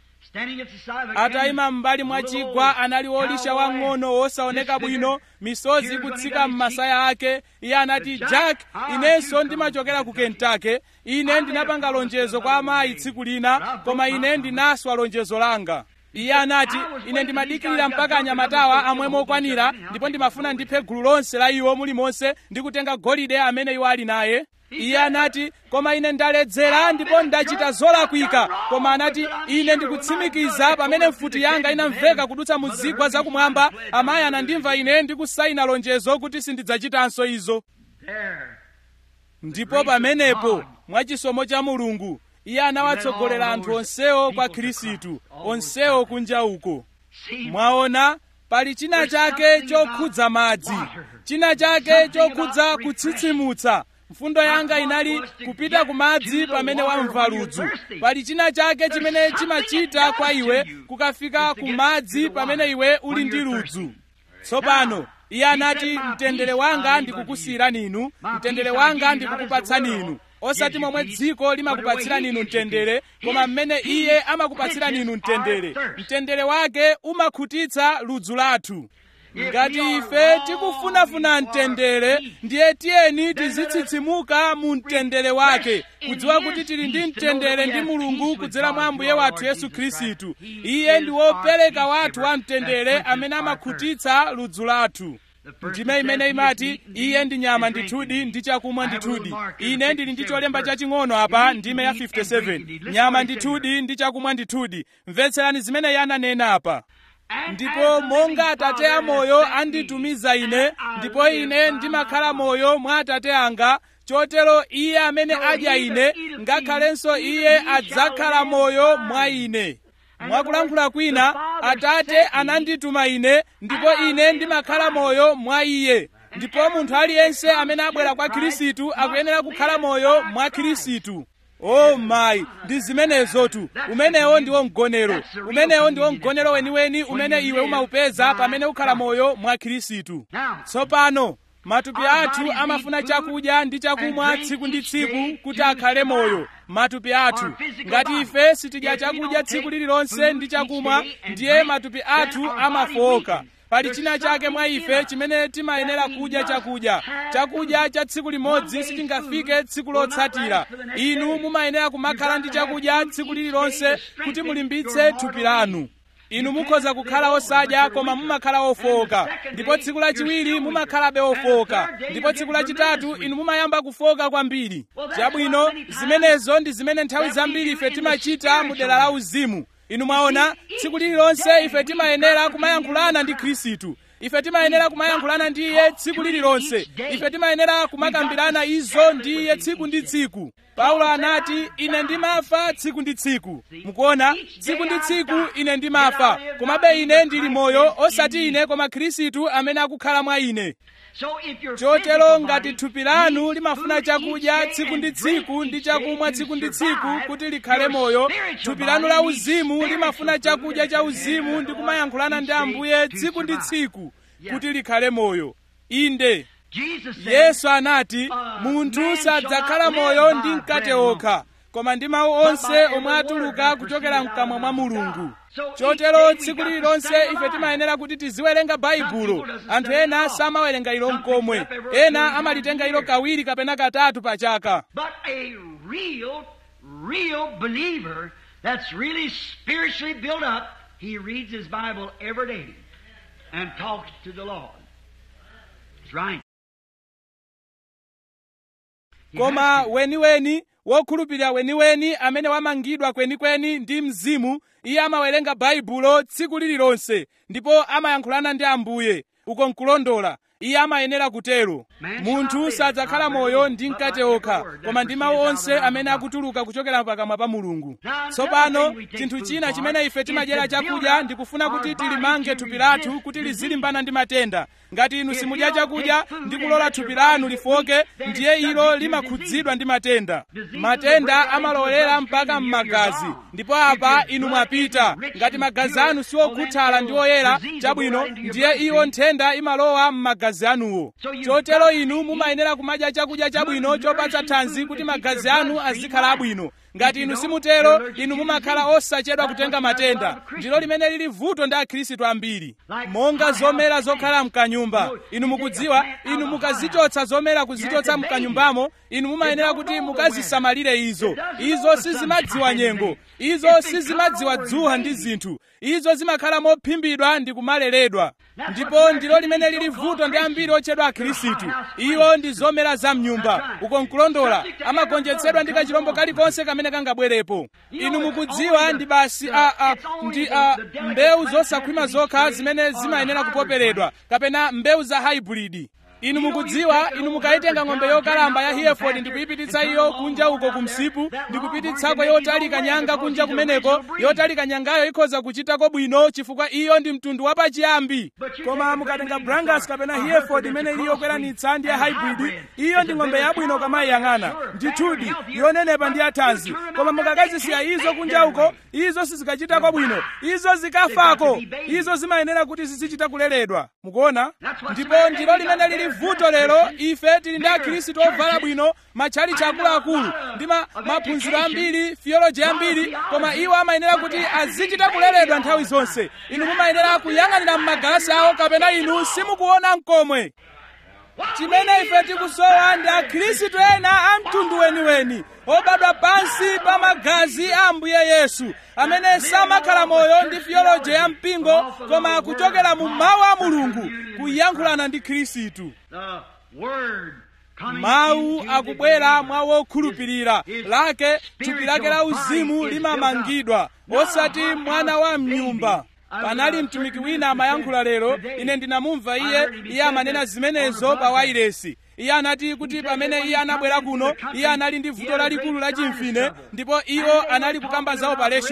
atayima m'mbali mwa chigwa anali wolisha wang'ono wosaoneka bwino misozi kutsika m'masaya ake iye anati jack inenso ndimachokera ku kentucky ine ndinapanga lonjezo kwa amayi tsiku lina koma ine ndinaswa lonjezo langa iye anati ine ndimadikirira mpaka anyamatawa amwe mokwanira ndipo ndimafuna ndiphe gulu lonse la iwo mulimonse ndi kutenga golide amene iwo ali naye iye anati koma ine ndaledzera ndipo ndachita zolakwika koma anati ine ndikutsimikiza pamene mfuti yanga inamveka kudutsa mu zigwa zakumwamba amayi anandimva ine ndikusayina lonjezo kuti sindidzachitanso izo ndipo pamenepo mwachisomo cha mulungu iye anawatsogolera anthu onsewo kwa khristu onsewo kunja uko mwaona pali china chake chokhudza madzi china chake chokhudza kutsitsimutsa mfundo yanga inali kupita ku madzi pamene wamva ludzu pali china chake chimene chimachita kwa iwe kukafika ku madzi pamene iwe uli ndi ludzu tsopano iye anati mtendere wanga ndikukusiyirani inu mtendere wanga ndikukupatsani inu osati momwe dziko limakupatsirani inu mtendere koma mmene iye amakupatsirani inu mtendere mtendere wake umakhutitsa ludzu lathu ngati ife tikufunafuna mtendere ndiye tiyeni tizitsitsimutsa mu mtendere wake kudziwa kuti tili ndi mtendere ndi mulungu kudzera mwa ambuye wathu yesu khristu iye ndi wopereka wathu wa mtendere amene amakhutitsa ludzu lathu ndime imene imati iye ndi nyama ndithudi ndi chakumwa ndithudi ine ndili ndi cholemba chaching'ono apa ndime ya 57 nyama ndithudi ndi chakumwa ndithudi mvetserani zimene iye ananena apa ndipo monga atate amoyo anditumiza ine ndipo ine ndimakhala moyo mwa atate anga chotero iye amene adya ine ngakhalenso iye adzakhala moyo mwa ine mwakulankhula kwina atate anandituma ine ndipo ine ndimakhala moyo mwa iye ndipo munthu aliyense amene abwera kwa khristu akuyenera kukhala moyo mwa khristu o mayi ndi zimenezotu umenewo ndiwo mgonero umenewo ndiwo mgonero weniweni umene iwe umaupeza pamene ukhala moyo mwa khristu tsopano matupi athu amafuna chakudya ndi chakumwa tsiku ndi tsiku kuti akhale moyo matupi athu ngati ife sitidya chakudya tsiku lililonse ndi chakumwa ndiye matupi athu amafowoka pali china chake mwa ife chimene timayenera kudya chakudya chakudya cha tsiku limodzi sichingafike tsiku lotsatira inu mumayenera kumakhala ndi chakudya tsiku lililonse kuti mulimbitse thupi lanu inu mukhoza kukhala osadya koma mumakhala ofowoka ndipo tsiku lachiwiri mumakhalabe ofowoka ndipo tsiku lachitatu inu mumayamba kufowoka kwambiri chabwino zimenezo ndi zimene nthawi zambiri ife timachita mu dera la uzimu inu mwaona tsiku lililonse ife timayenera kumayankhulana ndi khristu ife timayenera kumayankhulana ndi iye tsiku lililonse ife timayenera kumakambirana izo ndi iye tsiku ndi tsiku paulo anati ine ndimafa tsiku ndi tsiku mukuona tsiku ndi tsiku ine ndimafa komabe ine ndili moyo osati ine koma khristu amene akukhala mwa ine chotero ngati thupi lanu limafuna chakudya tsiku ndi tsiku ndi chakumwa tsiku ndi tsiku kuti likhale moyo thupi lanu la uzimu limafuna chakudya cha uzimu ndi kumayankhulana ndi ambuye tsiku ndi tsiku kuti likhale moyo inde yesu anati munthu sadzakhala moyo ndi mkate okha koma ndi mawu onse omwe atuluka kuchokera mkamwa mwa mulungu chotero tsiku lililonse ife timayenera kuti tiziwerenga baibulo anthu ena samawerenga ilo mkomwe ena amalitenga ilo kawiri kapena katatu pa chaka But a real, real believer that's really spiritually built up, he reads his Bible every day and talks to the Lord. That's right. He koma has to. weniweni wokhulupirira weniweni amene wamangidwa kwenikweni ndi mzimu iye amawerenga baibulo tsiku lililonse ndipo amayankhulana ndi ambuye uko nkulondola iye amayenera kutero munthu sadzakhala moyo ndi mkate okha koma ndi mawu onse amene akutuluka kuchokera pakamwa pa mulungu tsopano chinthu china chimene ife timadyera chakudya ndikufuna kuti tilimange thupi lathu kuti lizilimbana ndi matenda ngati inu simudya chakudya ndi kulola thupi lanu lifoke ndiye ilo limakhudzidwa ndi matenda matenda amalowera mpaka m'magazi ndipo apa inu mwapita ngati magazi anu siwokhuthala ndi oyera chabwino ndiye iwo nthenda imalowa m'magazi anuwo chotero inu mumayenera kumadya chakudya chabwino chopatsa thanzi kuti magazi anu azikhala abwino ngati inu simutero inu mumakhala osachedwa kutenga matenda ndilo limene lili vuto ndi akhristu ambiri monga zomera zokhala mkanyumba inu mukudziwa inu mukazichotsa zomera kuzichotsa mkanyumbamo inu mumayenera kuti mukazisamalire izo izo sizimadziwa nyengo izo sizimadziwa dzuwa ndi zinthu izo zimakhala mophimbidwa ndi kumaleredwa ndipo ndilo limene lili vuto ndi ambiri otchedwa akhristu iwo ndi zomera za mnyumba uko nkulondola amagonjetsedwa ndi kachilombo kalikonse kamene kangabwerepo inu mukudziwa ndi basi a, a, ndi a, mbewu zosakhwima zokha zimene zimayenera kupoperedwa kapena mbewu za hybrid inu mukudziwa inu mukayitenga ng'ombe yokalamba ya hereford ndikuyipititsa iyo kunja uko kumsipu ndikupititsako yotalika nyanga kunja kumeneko yotalika nyangayo ikhoza kuchitako bwino chifukwa iyo ndi mtundu wapachiyambi koma mukatenga brangus kapena hereford imene ili yokweranitsa ndi ya hybrid iyo ndi ng'ombe yabwino kamayiyang'ana ndithudi yonenepa ndi yathanzi koma mukakazisiya izo kunja uko izo sizikachitako bwino izo zikafako izo zimayenera kuti zizichita kuleredwa mukuona ndipo ndilo limene lili vuto lero ife tili ndi akhristu ovala bwino matchalichi akuluakulu ndi ma- maphunziro ambiri theology ambiri koma iwo amayenera kuti azichita kuleredwa nthawi zonse inu mumayenera kuyang'anira m'magalasi awo kapena inu simukuona mkomwe chimene ife tikusowa ndi akhristu ena a mtundu weniweni obadwa pansi pa magazi a ambuye yesu amene samakhala moyo ndi theology ya mpingo koma akuchokera mu mawu a mulungu kuyankhulana ndi khristu The Word coming mawu into the akubwera believer. mwa wokhulupirira lake thupi lake la uzimu limamangidwa osati mwana wa mnyumba panali mtumiki wina amayankhula lero ine ndinamumva iye iye amanena zimenezo pa wairesi iye anati kuti pamene iye anabwera kuno iye anali ndi vuto lalikulu la chimfine ndipo iwo anali kukamba za opereshoni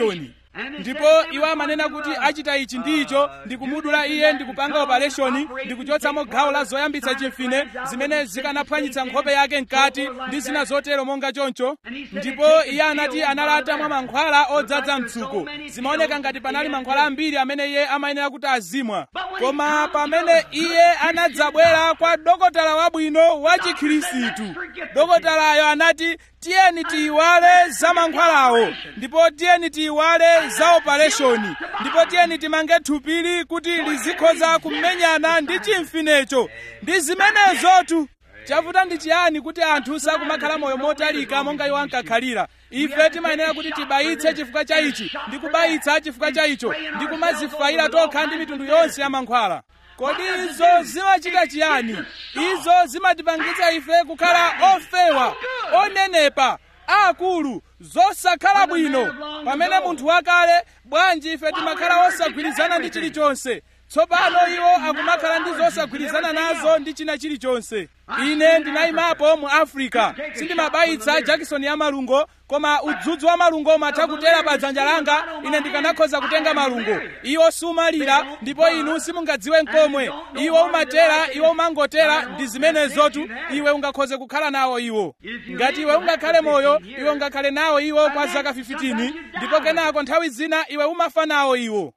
ndipo iwo amanena kuti achita ichi ndi icho ndikumudula iye ndikupanga opereshoni ndikuchotsamo gawo la zoyambitsa chimfine zimene zikanaphwanyitsa nkhope yake mkati ndi zina zotero monga choncho ndipo iye anati analata mwa mankhwala odzaza mtsuko zimaoneka ngati panali mankhwala ambiri amene iye amayenera kuti azimwa koma pamene iye anadzabwera kwa dokotala wabwino wa chikhirisitu dokotalayo anati tiyeni tiyiwale za mankhwalawo ndipo tiyeni tiyiwale za opereshoni ndipo tiyeni timange thupili kuti lizikhoza kumenyana ndi chimfinecho ndi zimenezotu chavuta ndi chiyani kuti anthu sakumakhala moyo motalika monga iwo ankakhalira ife timayenera kuti tibayitse chifukwa cha ichi ndi kubayitsa chifukwa cha icho ndi kumazifayira tokha ndi mitundu yonse ya mankhwala kodi izo zimachita chiyani izo zimatipangitsa ife kukhala ofewa onenepa akulu zosakhala bwino pamene munthu wakale bwanji ife timakhala osagwirizana ndi chilichonse tsopano iwo akumakhala ndi zosagwirizana nazo ndi china chilichonse ine ndinayimapo mu africa sindimabayitsa jakisoni ya malungo koma udzudzu wa malungo umatha kutera pa dzanja langa ine ndikanakhoza kutenga malungo iwo sumalira ndipo inu simungadziwe nkomwe iwo umatera iwo umangotera ndi zimenezotu iwe ungakhoze kukhala nawo iwo ngati iwe ungakhale moyo iwe ungakhale nawo iwo kwa zaka 15 ndipo kenako nthawi zina iwe umafa nawo iwo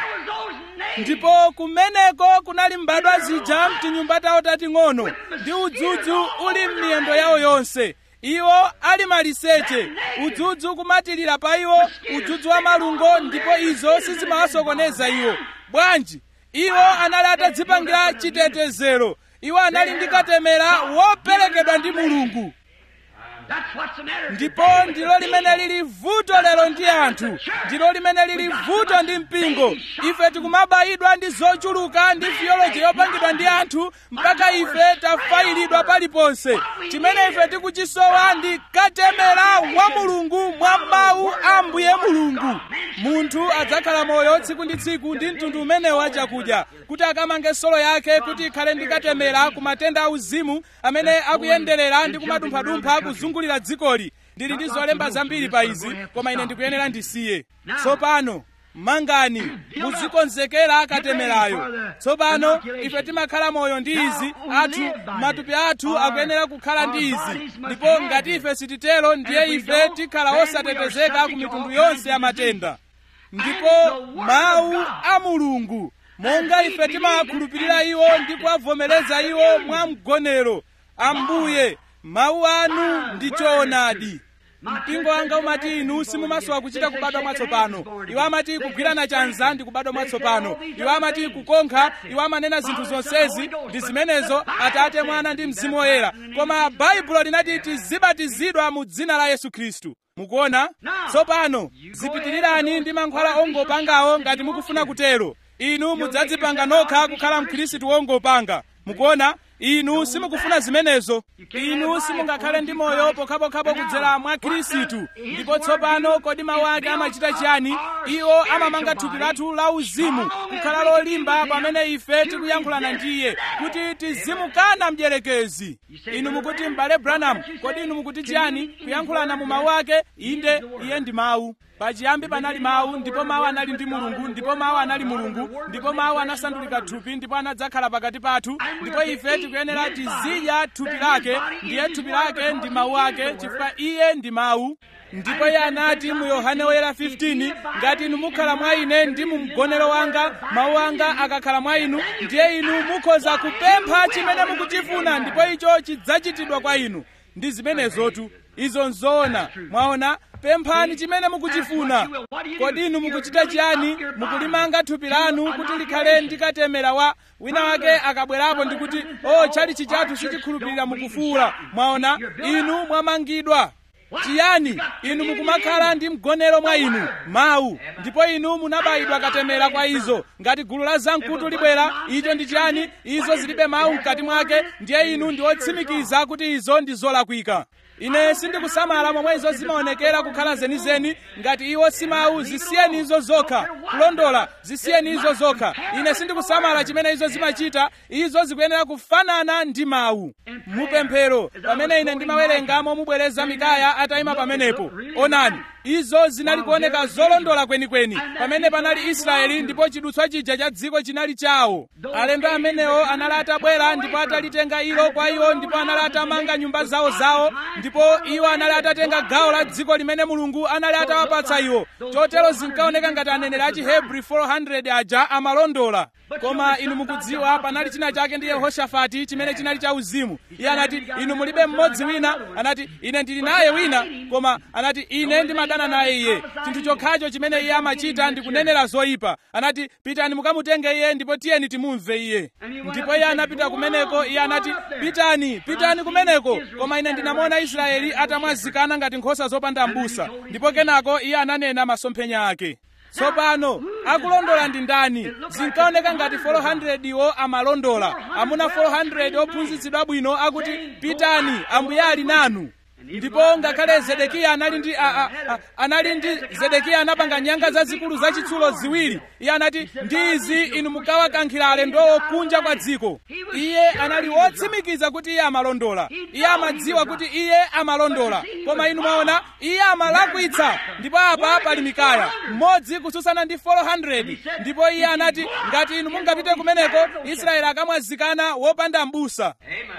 ndipo kumeneko kunali mbadwa zija mtinyumba tawo tating'ono ndi udzudzu uli m'miyendo yawo yonse iwo ali maliseche udzudzu kumatilira pa iwo udzudzu wa malungo ndipo izo sizimawasokoneza iwo bwanji iwo anali atadzipangira chitetezero iwo anali ndi katemera woperekedwa ndi mulungu ndipo ndilo limene lili vuto lero ndi anthu ndilo limene lili vuto ndi mpingo ife tikumabayidwa ndi zochuluka ndi theology yopangidwa ndi anthu mpaka ife tafayiridwa paliponse chimene ife tikuchisowa ndi katemera wa mulungu mwa mawu a mbuye mulungu munthu adzakhala moyo tsiku ndi tsiku ndi mtundu umenewo wa chakudya kuti akamange solo yake kuti ikhale ndi katemera ku matenda auzimu amene akuyenderera ndi kumadumphadumpha kuzungulira dzikoli ndili ndi zolemba zambiri pa izi koma ine ndikuyenera ndisiye tsopano mangani muzikonzekera katemerayo tsopano ife timakhala moyo ndi izi athu matupi athu akuyenera kukhala ndi izi ndipo ngati ife sititero ndiye ife tikhala osatetezeka ku mitundu yonse ya matenda ndipo mawu a mulungu monga ife timawakhulupirira iwo ndi kuwavomereza iwo mwa mgonero ambuye mawu anu ndi choonadi mpingo wanga umati inu simumasowa kuchita kubadwa mwatsopano iwo amati kugwirana chanza ndi kubadwa mwatsopano iwo amati kukonkha iwo amanena zinthu zonsezi ndi zimenezo atate mwana ndi mzimu woyera koma baibulo linati tizibatizidwa mu dzina la yesu khristu mukuona tsopano zipitirirani ndi mankhwala ongopangawo ngati mukufuna kutero inu mudzadzipanga nokha kukhala mkhristu wongopanga mukuona inu simukufuna zimenezo inu simungakhale ndi moyo pokhapokhapo kudzera mwa khristu ndipo tsopano kodi mawu ake amachita chiyani iwo amamanga thupi lathu la uzimu kukhala lolimba pamene ife tikuyankhulana ndi iye kuti tizimukana mdierekezi inu mukuti m'bale branham kodi inu mukuti chiyani kuyankhulana mu mawu ake inde iye ndi mawu pachiyambi panali mawu ndipo mawu anali ndi mulungu ndipo mawu anali mulungu ndipo mawu anasandulika thupi ndipo anadzakhala pakati pathu ndipo ife tikuyenera tizidya thupi lake ndiye thupi lake ndi mawu ake chifukwa iye ndi mawu ndipo iye anati mu yohane woyera 15 ngati inu mukhala mwa ine ndi mu mgonero wanga mawu anga akakhala mwa inu ndiye inu mukhoza kupempha chimene mukuchifuna ndipo icho chidzachitidwa kwa inu ndi zimenezotu izo nzoona mwaona pemphani chimene mukuchifuna kodi inu mukuchita chiyani mukulimanga thupi lanu kuti likhale ndi katemera wa wina wake akabwerapo ndikuti o chali chichathu sichikhulupirira mukufuula mwaona inu mwamangidwa chiyani inu mukumakhala ndi mgonero mwa inu mawu ndipo inu munabayidwa katemera kwa izo ngati gulu la zamkutu libwera icho ndi chiyani izo zilibe mawu mkati mwake ndiye inu ndi otsimikiza kuti izo ndi zolakwika ine sindikusamala momwe izo zimaonekera kukhala zenizeni ngati iwo si mawu zisiyeni izo zokha kulondola zisiyeni izo zokha ine sindikusamala chimene izo zimachita izo zikuyenera kufanana ndi mawu mupemphero pamene ine ndimawerenga momubwereza mikaya atayima pamenepo onani izo zinali kuoneka zolondola kwenikweni pamene panali israeli ndipo chidutswa chija cha dziko chinali chawo alendo amenewo anali atabwera ndipo atalitenga ilo kwa iwo ndipo anali atamanga nyumba zawo zawo ndipo iwo anali atatenga gawo la dziko limene mulungu anali atawapatsa iwo chotero zinkaoneka ngati aneneri a chihebri 400 aja amalondola koma inu mukudziwa panali china chake ndi yehoshafati chimene chinali cha uzimu iye anati inu mulibe mmodzi wina anati ine ndili naye wina koma anati ine ndimadana naye iye chinthu chokhacho chimene iye amachita ndi kunenera zoyipa anati pitani mukamutenge iye ndipo tiyeni timumve iye ndipo iye anapita kumeneko iye anati pitani pitani kumeneko koma ine ndinamuona israeli atamwazikana ngati nkhosa zopanda m'busa ndipo kenako iye ananena masomphenya ake tsopano akulondola ndi ndani zinkaoneka ngati 400 iwo amalondola amuna 400 ophunzitsidwa bwino akuti pitani ambuye ali nanu ndipo ngakhale zedekiya anali ndi a, a, a, anali ndi zedekiya anapanga nyanga zazikulu zachitsulo ziwiri iye anati ndi izi inu mukawakankhira alendowo kunja kwa dziko iye anali wotsimikiza kuti iye amalondola iye amadziwa kuti iye amalondola koma inu mwaona iye amalakwitsa ndipo apa pali mikaya mmodzi kutsutsana ndi 400 ndipo iye anati ngati inu mungapite kumeneko israeli akamwazikana wopanda m'busa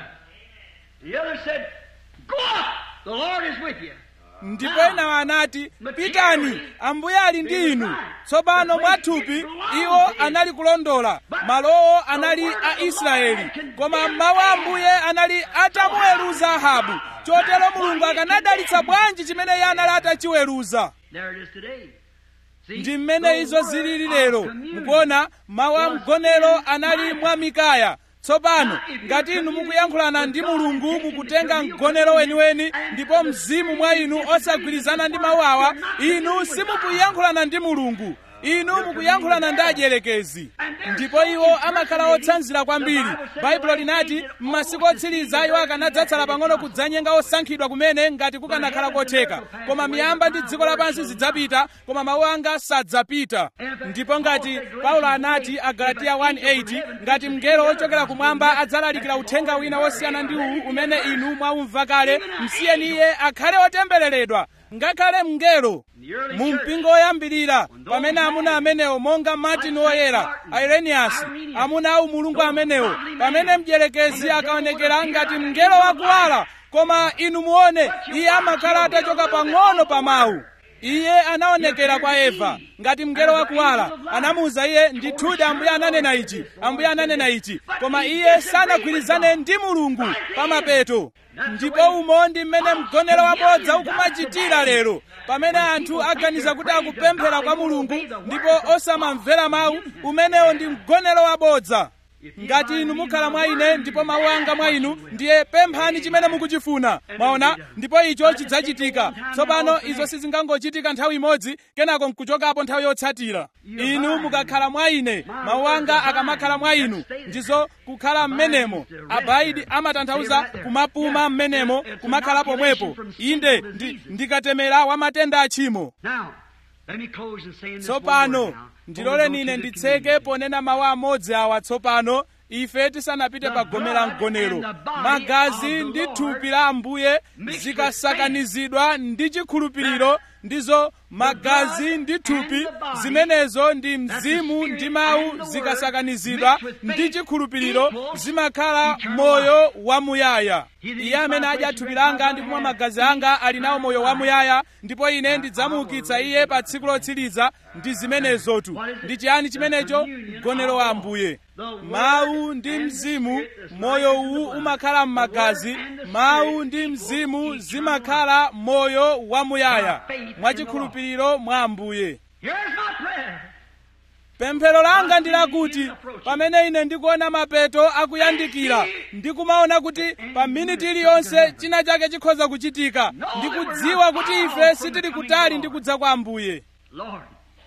The other said, Go up! The Lord is with you. ndipo enawo anati pitani ambuye ali ndi inu tsopano mwathupi iwo anali kulondola malowo anali a israeli koma mawu a ambuye anali atamuweruza ahabu chotero mulungu akanadalitsa bwanji chimene iye anali atachiweruza There it is today. See, ndi mmene izo zilili lero mukuona mawu a mgonero anali mwa mikaya tsopano ngati inu mukuyankhulana ndi mulungu mukutenga mgonero weniweni ndipo mzimu mwa inu osagwirizana ndi mawu awa inu simukuyankhulana ndi mulungu inu mukuyankhulana ndi adyelekezi ndipo iwo amakhala otsanzira kwambiri baibulo linati m'masiku otsiriza iwo akanadzatsala pang'ono kudzanyenga osankhidwa kumene ngati kukanakhala kotheka koma miyamba ndi dziko lapansi zidzapita koma mawu anga sadzapita ndipo ngati paulo anati agalatiya 1:8 ngati mngelo wochokera kumwamba adzalalikira uthenga wina wosiyana ndi uwu umene inu mwaumva kale msiyeni iye akhale otembereredwa ngakhale mngelo mu mpingo woyambirira pamene amuna amenewo monga martin woyera irenius amuna au mulungu amenewo pamene mdierekezi akaonekera ngati mngelo wakuwala koma inu muone iye amakhala atachoka pang'ono pa mawu iye anaonekera kwa eva ngati mngelo wakuwala anamuwuza iye ndithudi ambuye ananena ichi ambuye ananena ichi koma iye sanagwirizane ndi mulungu pamapeto ndipo umo ndi mmene mgonero wabodza ukumachitira lero pamene anthu aganiza kuti akupemphera kwa mulungu ndipo osamamvera mawu umenewo ndi mgonero wabodza ngati inu mukhala mwa ine ndipo mawu anga mwa inu ndiye pemphani chimene mukuchifuna mwaona ndipo icho chidzachitika tsopano izo sizingangochitika nthawi imodzi kenako nkuchokapo nthawi yotsatira inu mukakhala mwa ine mawu anga akamakhala mwa inu ndizo kukhala m'menemo abaidi amatanthauza kumapuma m'menemo kumakhala pomwepo inde ndi, ndikatemera wa matenda achimo Now, let me close in saying this one word tsopano now. ndiloleni ine nditseke ponena mawu amodzi awa tsopano ife tisanapite pa gome la mgonero magazi ndi thupi la ambuye zikasakanizidwa ndi chikhulupiriro ndizo magazi ndi thupi zimenezo ndi mzimu ndi mawu zikasakanizidwa ndi chikhulupiriro zimakhala moyo wamuyaya iye amene adya thupi langa ndi kumwa magazi anga ali nawo moyo wamuyaya ndipo ine ndidzamuukitsa iye pa tsiku lotsiriza ndi zimenezotu ndi chiyani chimenecho mgonero wa ambuye mawu ndi mzimu moyo uwu umakhala m'magazi mawu ndi mzimu zimakhala moyo wamuyaya mwachikhulupiriro mwa ambuye Here's my prayer. pemphero langa ndi lakuti pamene ine ndikuona mapeto akuyandikira ndikumaona kuti pa miniti iliyonse china chake chikhoza kuchitika ndikudziwa kuti ife sitili kutali ndi kudza kwa ambuye Lord.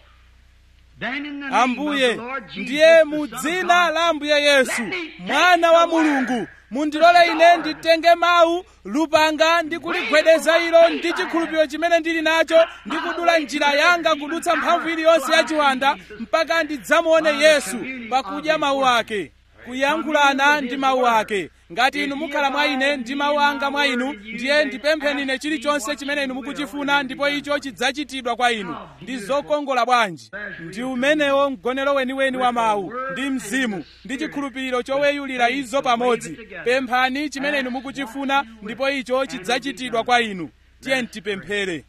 Then in the name ambuye of the Lord Jesus, ndiye the mu Son of dzina God, la ambuye yesu mwana wa mulungu mundilole ine nditenge mawu lupanga ndi kuligwedeza ilo ndi chikhulupiriro chimene ndili nacho ndi kudula njira yanga kudutsa mphamvu iliyonse ya chiwanda mpaka ndidzamuone yesu pakudya mawu ake kuyankhulana ndi mawu ake ngati inu mukhala mwa ine ndi mawu anga mwa inu ndiye ndipempheni ine chilichonse chimene inu mukuchifuna ndipo icho chidzachitidwa kwa inu ndi zokongola bwanji ndi umenewo mgonero weniweni wa mawu ndi mzimu ndi chikhulupiriro choweyulira izo pamodzi pemphani chimene inu mukuchifuna ndipo icho chidzachitidwa kwa inu tiye tipemphere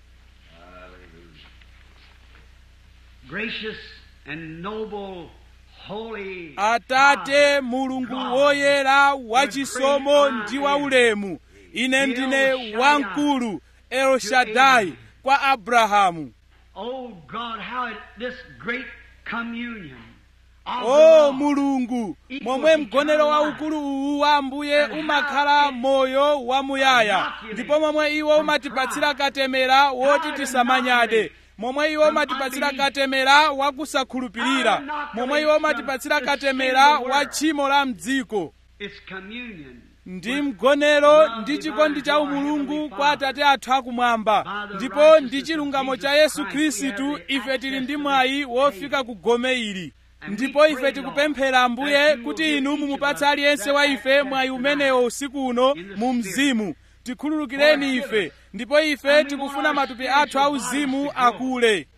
Gracious and noble, holy atate mulungu woyera wachisomo ndi waulemu ine ndine wamkulu elshadai kwa abrahamu Oh God, how it, this great communion of the o Lord mulungu momwe mgonero waukulu uwu wa ambuye umakhala moyo wamuyaya ndipo momwe iwo umatipatsira katemera woti tisamanyade momwe iwo umatipatsira katemera wakusakhulupirira momwe iwo umatipatsira katemera wa tchimo la mdziko It's communion. ndi mgonero ndi chikondi cha umulungu kwa atate athu akumwamba ndipo ndi chilungamo cha yesu khristu ife tili ndi mwayi wofika ku gome ili ndipo ife tikupemphera ambuye kuti inu mumupatse aliyense wa ife mwayi umenewo usiku uno mu mzimu tikhululukireni ife ndipo ife tikufuna matupi athu auzimu akule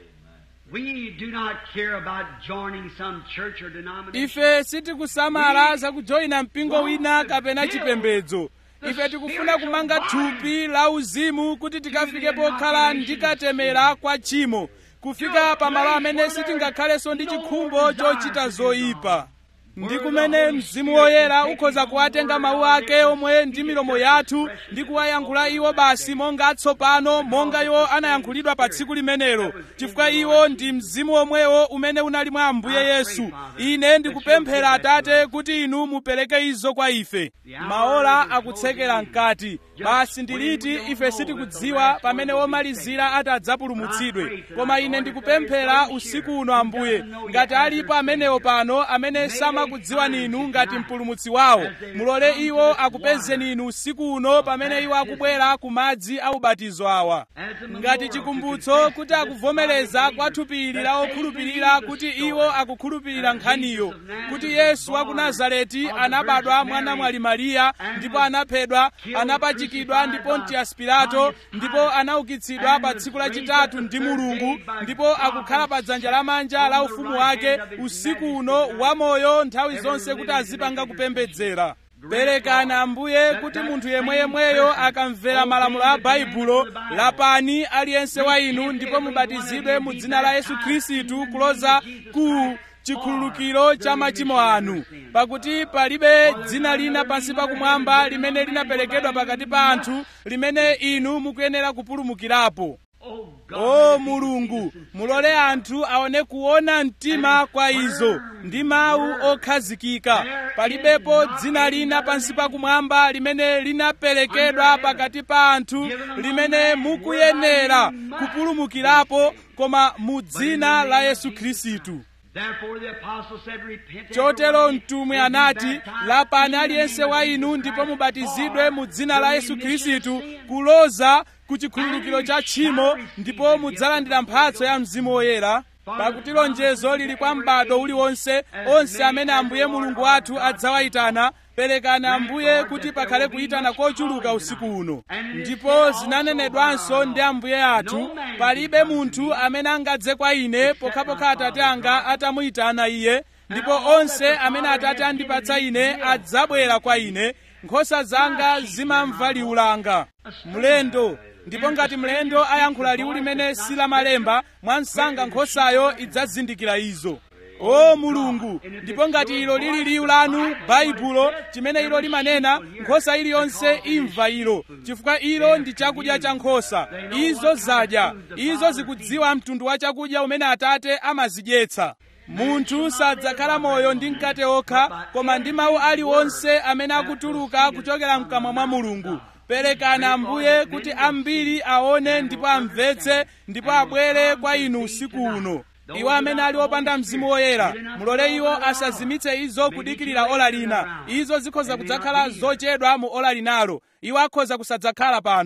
We do not care about joining some church or denomination. ife sitikusamala zakujoyina mpingo wina kapena chipembedzo ife tikufuna kumanga thupi la uzimu kuti tikafike pokhala ndi katemera kwa tchimo kufika pamalo amene sitingakhalenso ndi chikhumbo chochita zoyipa ndi kumene mzimu woyera ukhoza kuwatenga mawu ake omwe ndi milomo yathu ndi kuwayankhula iwo basi monga atsopano monga iwo anayankhulidwa pa tsiku limenelo chifukwa iwo ndi mzimu omwewo umene unali mwa ambuye yesu ine ndikupemphera atate kuti inu mupereke izo kwa ife maola akutsekera mkati basi ndiliti ife sitikudziwa pamene womalizira atadzapulumutsidwe koma ine ndikupemphera usiku uno ambuye ngati alipo amenewo pano amene samakudziwani inu ngati mpulumutsi wawo mulole iwo akupezeni inu usiku uno pamene iwo akubwera ku madzi a ubatizo awa ngati chikumbutso kuti akuvomereza kwa thupi ili la okhulupirira kuti iwo akukhulupirira nkhaniyo kuti yesu wa ku nazareti anabadwa mwana mwali mariya ndipo anaphedwa anapachikidwa ndi pontius pilato ndipo anaukitsidwa pa tsiku lachitatu ndi mulungu ndipo akukhala pa dzanja lamanja la ufumu wake usiku uno wamoyo nthawi zonse kuti azipanga kupembedzera perekani ambuye kuti munthu yemweyemweyo akamvera malamulo a baibulo lapani aliyense wa inu ndipo mubatizidwe mu dzina la yesu khristu kuloza ku chikhululukiro cha machimo anu pakuti palibe dzina lina pansi pakumwamba limene linaperekedwa pakati pa anthu limene inu mukuyenera kupulumukirapo Oh God, o mulungu mulole anthu aone kuona mtima kwa izo ndi mawu okhazikika palibepo dzina lina pansi pakumwamba limene linaperekedwa pakati pa anthu limene mukuyenera kupulumukirapo koma mu dzina la yesu khristu Therefore the apostle said, Repent. chotero everyone, mtumwi and be anati baptized lapani in the aliyense name wa of inu Jesus ndipo Christ mubatizidwe mu dzina la for yesu the remission of khristu sin. kuloza ku chikhululukiro cha tchimo ndipo mudzalandira mphatso ya mzimu woyera pakuti lonjezo lili kwa m'bado uliwonse onse amene ambuye mulungu wathu adzawayitana perekani ambuye kuti pakhale kuyitana kochuluka usiku uno ndipo zinanenedwanso ndi ambuye athu palibe munthu amene angadze kwa ine pokhapokha atate anga atamuyitana iye ndipo onse amene atate andipatsa ine adzabwera kwa ine nkhosa zanga zimamva liwu langa mlendo ndipo ngati mlendo ayankhula liwu limene silamalemba mwansanga nkhosayo idzazindikira izo o mulungu ndipo ngati ilo lili liwu lanu baibulo chimene ilo limanena nkhosa iliyonse imva ilo chifukwa ilo ndi chakudya cha nkhosa izo zadya izo zikudziwa mtundu wa chakudya umene atate amazidyetsa munthu sadzakhala moyo ndi mkate okha koma ndi mawu aliwonse amene akutuluka kuchokera mkamwa mwa mulungu perekani ambuye kuti ambiri aone ndipo amvetse ndipo abwere kwa inu usiku uno iwo amene ali opanda mzimu woyera mulole iwo asazimitse izo kudikirira ola lina izo zikhoza kudzakhala zochedwa mu ola linalo iwo akhoza kusadzakhala pano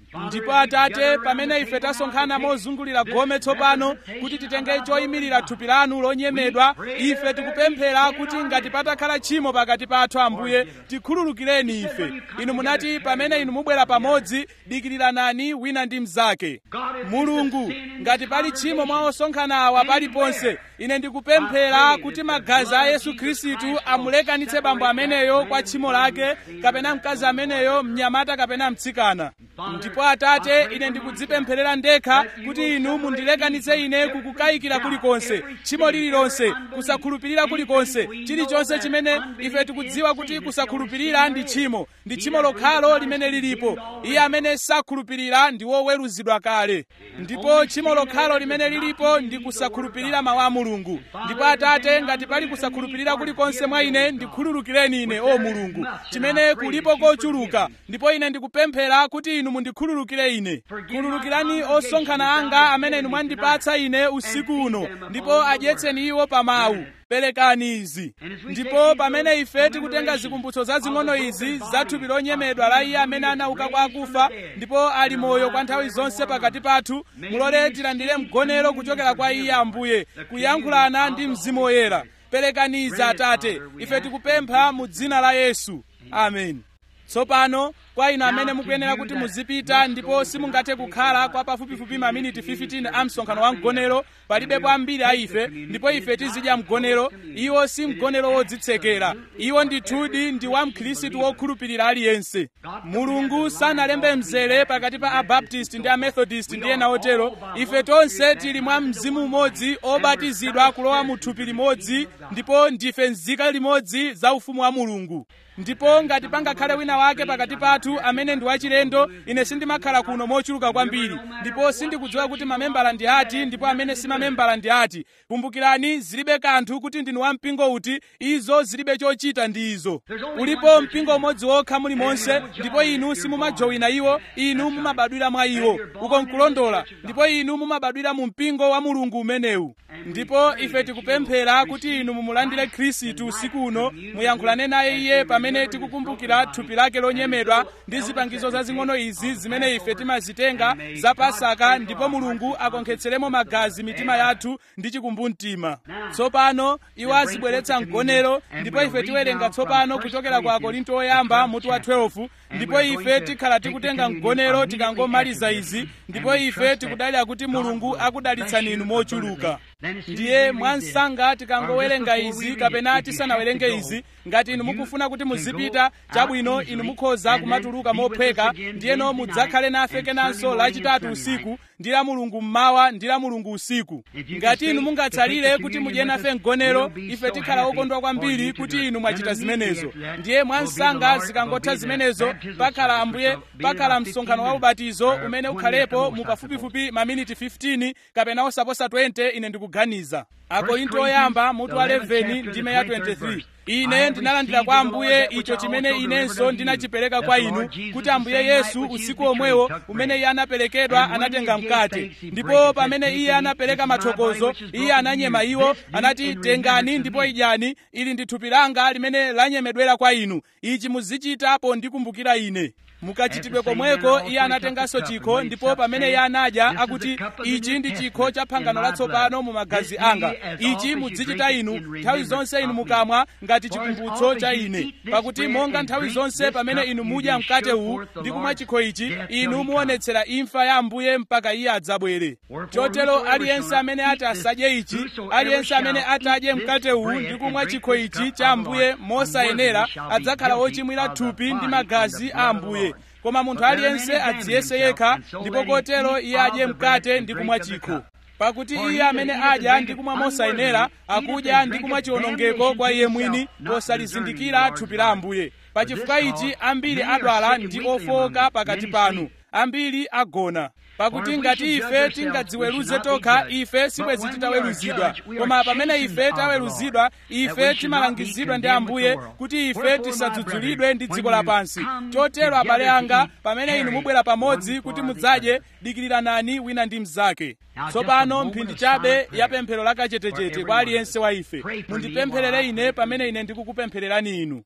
ndipo atate pamene ife tasonkhana mozungulira gome tsopano kuti titenge choyimirira thupi lanu lonyemedwa ife tikupemphera kuti ngati patakhala tchimo pakati pathu ambuye tikhululukireni ife inu munati pamene inu mubwera pamodzi dikiriranani wina ndi mnzake mulungu ngati pali tchimo mwa osonkhana awa paliponse ine ndikupemphera kuti magazi a yesu khristu amulekanitse bambo ameneyo kwa tchimo lake kapena mkazi ameneyo mnyamata kapena mtsikana ndipo atate ine ndikudzipempherera ndekha kuti inu mundilekanitse ine kukukayikira kulikonse tchimo lililonse kusakhulupirira kulikonse chilichonse chimene ife tikudziwa kuti kusakhulupirira ndi tchimo ndi tchimo lokhalo limene lilipo iye amene sakhulupirira ndi woweruzidwa kale ndipo tchimo lokhalo limene lilipo ndi kusakhulupirira mawu a mulungu ndipo atate ngati pali kusakhulupirira kulikonse mwa ine ndikhululukireni ine o mulungu chimene kulipo kochuluka ndipo ine ndikupemphera kuti inu mundikhululukire ine khululukirani osonkhana anga amene inu mwandipatsa ine usiku uno ndipo adyetseni iwo pa mawu perekani izi ndipo pamene ife tikutenga zikumbutso zazing'ono izi za thupi lonyemedwa la iye amene anauka kwa akufa ndipo ali moyo kwa nthawi zonse pakati pathu mulole tilandire mgonero kuchokera kwa iye ambuye kuyankhulana ndi mzimu woyera perekani izi atate ife tikupempha mu dzina la yesu amen tsopano kwa inu amene mukuyenera kuti muzipita ndipo simungathe kukhala kwa pafupifupi maminiti 15 a msonkhano wa mgonero palibepo ambiri a ife ndipo ife tizidya mgonero iwo si mgonero wodzitsekera iwo ndithudi ndi wa mkhristu wokhulupirira aliyense mulungu sanalembe mzere pakati pa abaptisti ndi amethodist ndi ena otero ife tonse tili mwa mzimu umodzi obatizidwa kulowa mu thupi limodzi ndipo ndife nzika limodzi za ufumu wa mulungu ndipo ngati pangakhale wina wake pakati pathu amene ndi wachilendo ine sindimakhala kuno mochuluka kwambiri ndipo sindikudziwa kuti mamembala ndi ati ndipo amene si mamembala ndi ati kumbukirani zilibe kanthu kuti ndinu wa mpingo uti izo zilibe chochita ndi izo ulipo mpingo umodzi wokha mulimonse ndipo inu simumajowina iwo inu mumabadwira mwa iwo uko nkulondola ndipo inu mumabadwira mu mpingo wa mulungu umenewu ndipo ife tikupemphera kuti inu mumulandire khristu usiku uno muyankhulane naye iye pamene tikukumbukira thupi lake lonyemedwa ndi zipangizo zazing'ono izi zimene ife timazitenga za pasaka ndipo mulungu akonkhetseremo magazi mitima yathu ndi chikumbumtima tsopano iwo azibweretsa mgonero ndipo ife tiwerenga tsopano kuchokera kwa akorinto oyamba mutu wa 12 ndipo ife tikhala tikutenga mgonero tikangomaliza izi ndipo ife tikudalira kuti mulungu akudalitsani inu mochuluka ndiye mwansanga tikangowerenga izi kapena tisanawerenge izi ngati inu mukufuna kuti muzipita chabwino inu mukhoza kumatuluka mophweka ndiyeno mudzakhale nafe kenanso lachitatu usiku ndi la mulungu mmawa ndi la mulungu usiku ngati inu mungatsalire kuti mudye nafe mgonero ife tikhala okondwa kwambiri kuti inu mwachita zimenezo ndiye mwansanga zikangotha zimenezo pakhala ambuye pakhala msonkhano wa ubatizo umene ukhalepo mu pafupifupi maminiti 15 kapena osaposa 20 ine ndikuganiza akorinto oyamba mutu wa 11 ndime ya 23 ine ndinalandira kwa ambuye icho chimene inenso ndinachipereka kwa inu kuti ambuye yesu usiku omwewo umene iye anaperekedwa anatenga mkate ndipo pamene iye anapereka mathokozo iye ananyema iwo anati tengani ndipo idyani ili ndi thupi langa limene lanyemedwera kwa inu ichi muzichita pondikumbukira ine mukachitidwe komweko iye anatenganso chikho ndipo pamene iye anadya akuti ichi ndi chikho cha phangano latsopano mu magazi anga ichi mudzichita inu nthawi zonse inu mukamwa ngati chikumbutso cha ine pakuti monga nthawi zonse pamene inu mudya mkate uwu ndi kumwa chikho ichi inu muonetsera imfa ya ambuye mpaka iye adzabwere chotero aliyense amene ati asadye ichi aliyense amene atadye mkate uwu ndi kumwa chikho ichi cha ambuye mosayenera adzakhala wochimwira thupi ndi magazi a ambuye koma munthu aliyense adziyese yekha ndipo kotero iye adye mkate ndi kumwa chikho pakuti iye amene adya ndi kumwa mosayenera akudya ndi kumwa chiwonongeko kwa iye mwini posalizindikira thupi la ambuye pachifukwa ichi ambiri adwala ndi ofowoka pakati panu ambiri agona pakuti ngati ife tingadziweruze tokha ife sibwezi titaweruzidwa koma pamene ife taweruzidwa ife timalangizidwa ndi ambuye kuti ife tisadzudzulidwe ndi dziko lapansi chotero abale anga pamene inu mubwera pamodzi kuti mudzadye dikiriranani wina ndi mnzake tsopano mphindi chabe ya pemphero lakachetechete kwa aliyense wa ife mundipempherere ine pamene ine ndikukupemphererani inu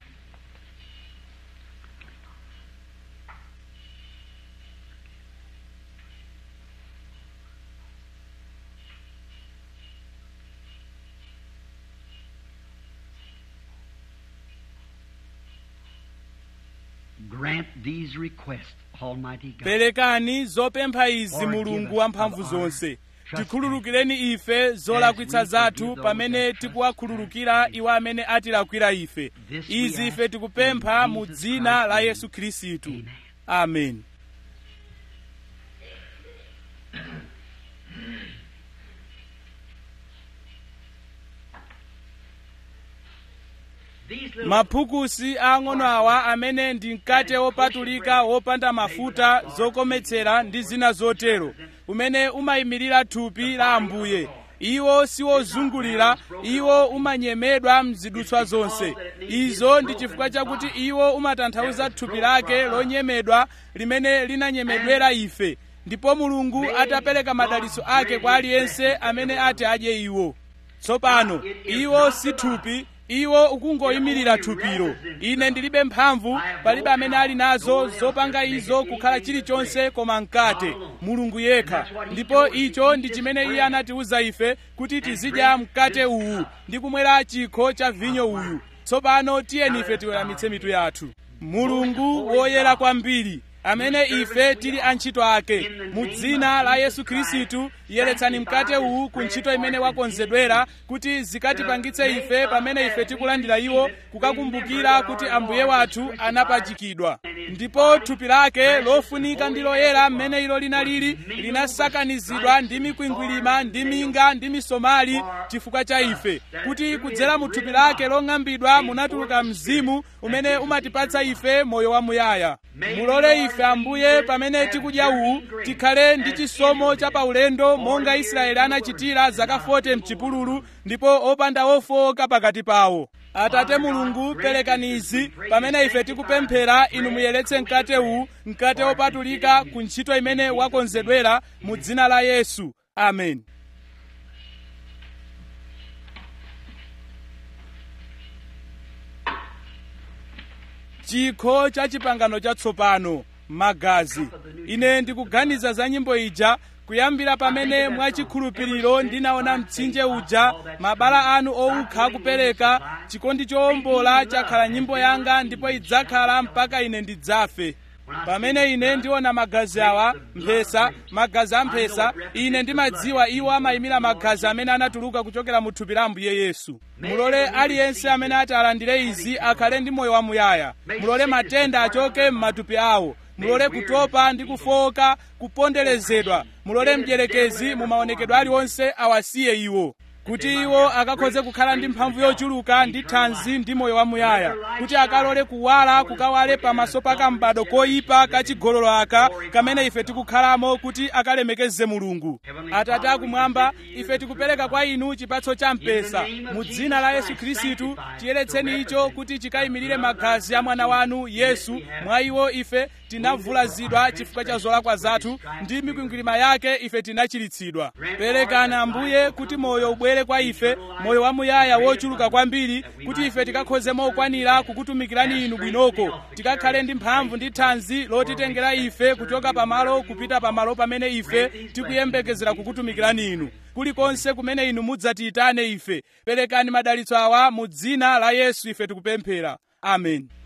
these requests, Almighty God. perekani zopempha izi mulungu wamphamvu zonse tikhululukireni ife zolakwitsa zathu pamene tikuwakhululukira iwo amene atilakwira ife izi ife tikupempha mu dzina la yesu khristu amen These little maphukusi ang'ono awa amene ndi mkate wopatulika wopanda mafuta zokometsera ndi zina zotero umene umayimirira thupi la ambuye iwo siwozungulira iwo umanyemedwa mzidutswa zonse izo ndi chifukwa chakuti iwo umatanthauza thupi lake lonyemedwa limene linanyemedwera ife ndipo mulungu atapereka madalitso ake kwa aliyense amene ati adye iwo tsopano iwo si thupi iwo ukungoyimirira thupiro ine ndilibe mphamvu palibe amene ali nazo zopanga izo kukhala chilichonse koma mkate mulungu yekha ndipo icho ndi chimene iye anatiwuza ife kuti tizidya mkate uwu ndi kumwera chikho cha vinyo uyu tsopano tiyeni ife tiweramitse mitu yathu mulungu woyera kwambiri amene ife tili antchito ake mu dzina la yesu khristu yeretsani mkate uwu ku ntchito imene wakonzedwera kuti zikatipangitse ife pamene ife tikulandira iwo kukakumbukira kuti ambuye wathu anapachikidwa ndipo thupi lake lofunika ndi loyera mmene ilo linalili linasakanizidwa ndi mikwingwirima ndi minga ndi misomali chifukwa cha ife kuti kudzera mu thupi lake long'ambidwa munatuluka mzimu umene umatipatsa ife moyo wamuyaya mulole ife ambuye pamene tikudya uwu tikhale ndi chisomo cha paulendo monga israeli anachitira zaka 40 mchipululu ndipo opanda ofowoka pakati pawo atate mulungu perekani izi pamene ife tikupemphera inu muyeretse mkate uwu mkate wopatulika ku ntchito imene wakonzedwera mu dzina la yesu amen chikho cha chipangano chatsopano magazi ine ndikuganiza za nyimbo ija kuyambira pamene mwachikhulupiriro ndinaona mtsinje uja mabala anu owukha kupereka chikondi chowombola chakhala nyimbo yanga ndipo idzakhala mpaka ine ndidzafe pamene ine ndiona magazi awa mphesa magazi a mphesa ine ndimadziwa iwo amayimira magazi amene anatuluka kuchokera mu thupi la ambuye yesu mulole aliyense amene ati alandire izi akhale ndi moyo wamuyaya mulole matenda achoke m'matupi awo mulole kutopa ndi kufowoka kuponderezedwa mulole mdierekezi mu maonekedwe aliwonse awasiye iwo kuti iwo akakhoze kukhala ndi mphamvu yochuluka ndi thanzi ndi moyo wamuyaya kuti akalole kuwala kukawale pamaso pa kambado koyipa kachigololo aka kamene ife tikukhalamo kuti akalemekeze mulungu atate akumwamba ife tikupereka kwa inu chipatso cha mpesa mu dzina la yesu khristu tiyeretseni icho kuti chikayimirire magazi a mwana wanu yesu mwa iwo ife tinavulazidwa chifukwa cha zolakwa zathu ndi mikwingwirima yake ife tinachiritsidwa perekana ambuye kuti moyo ubwere kwa ife moyo wamuyaya wochuluka kwambiri kuti ife tikakhoze mokwanira kukutumikirani inu bwinoko tikakhale ndi mphamvu ndi thanzi lotitengera ife kuchoka pamalo kupita pamalo pamene ife tikuyembekezera kukutumikirani inu kulikonse kumene inu mudzatiyitane ife perekani madalitso awa mu dzina la yesu ife tikupemphera amen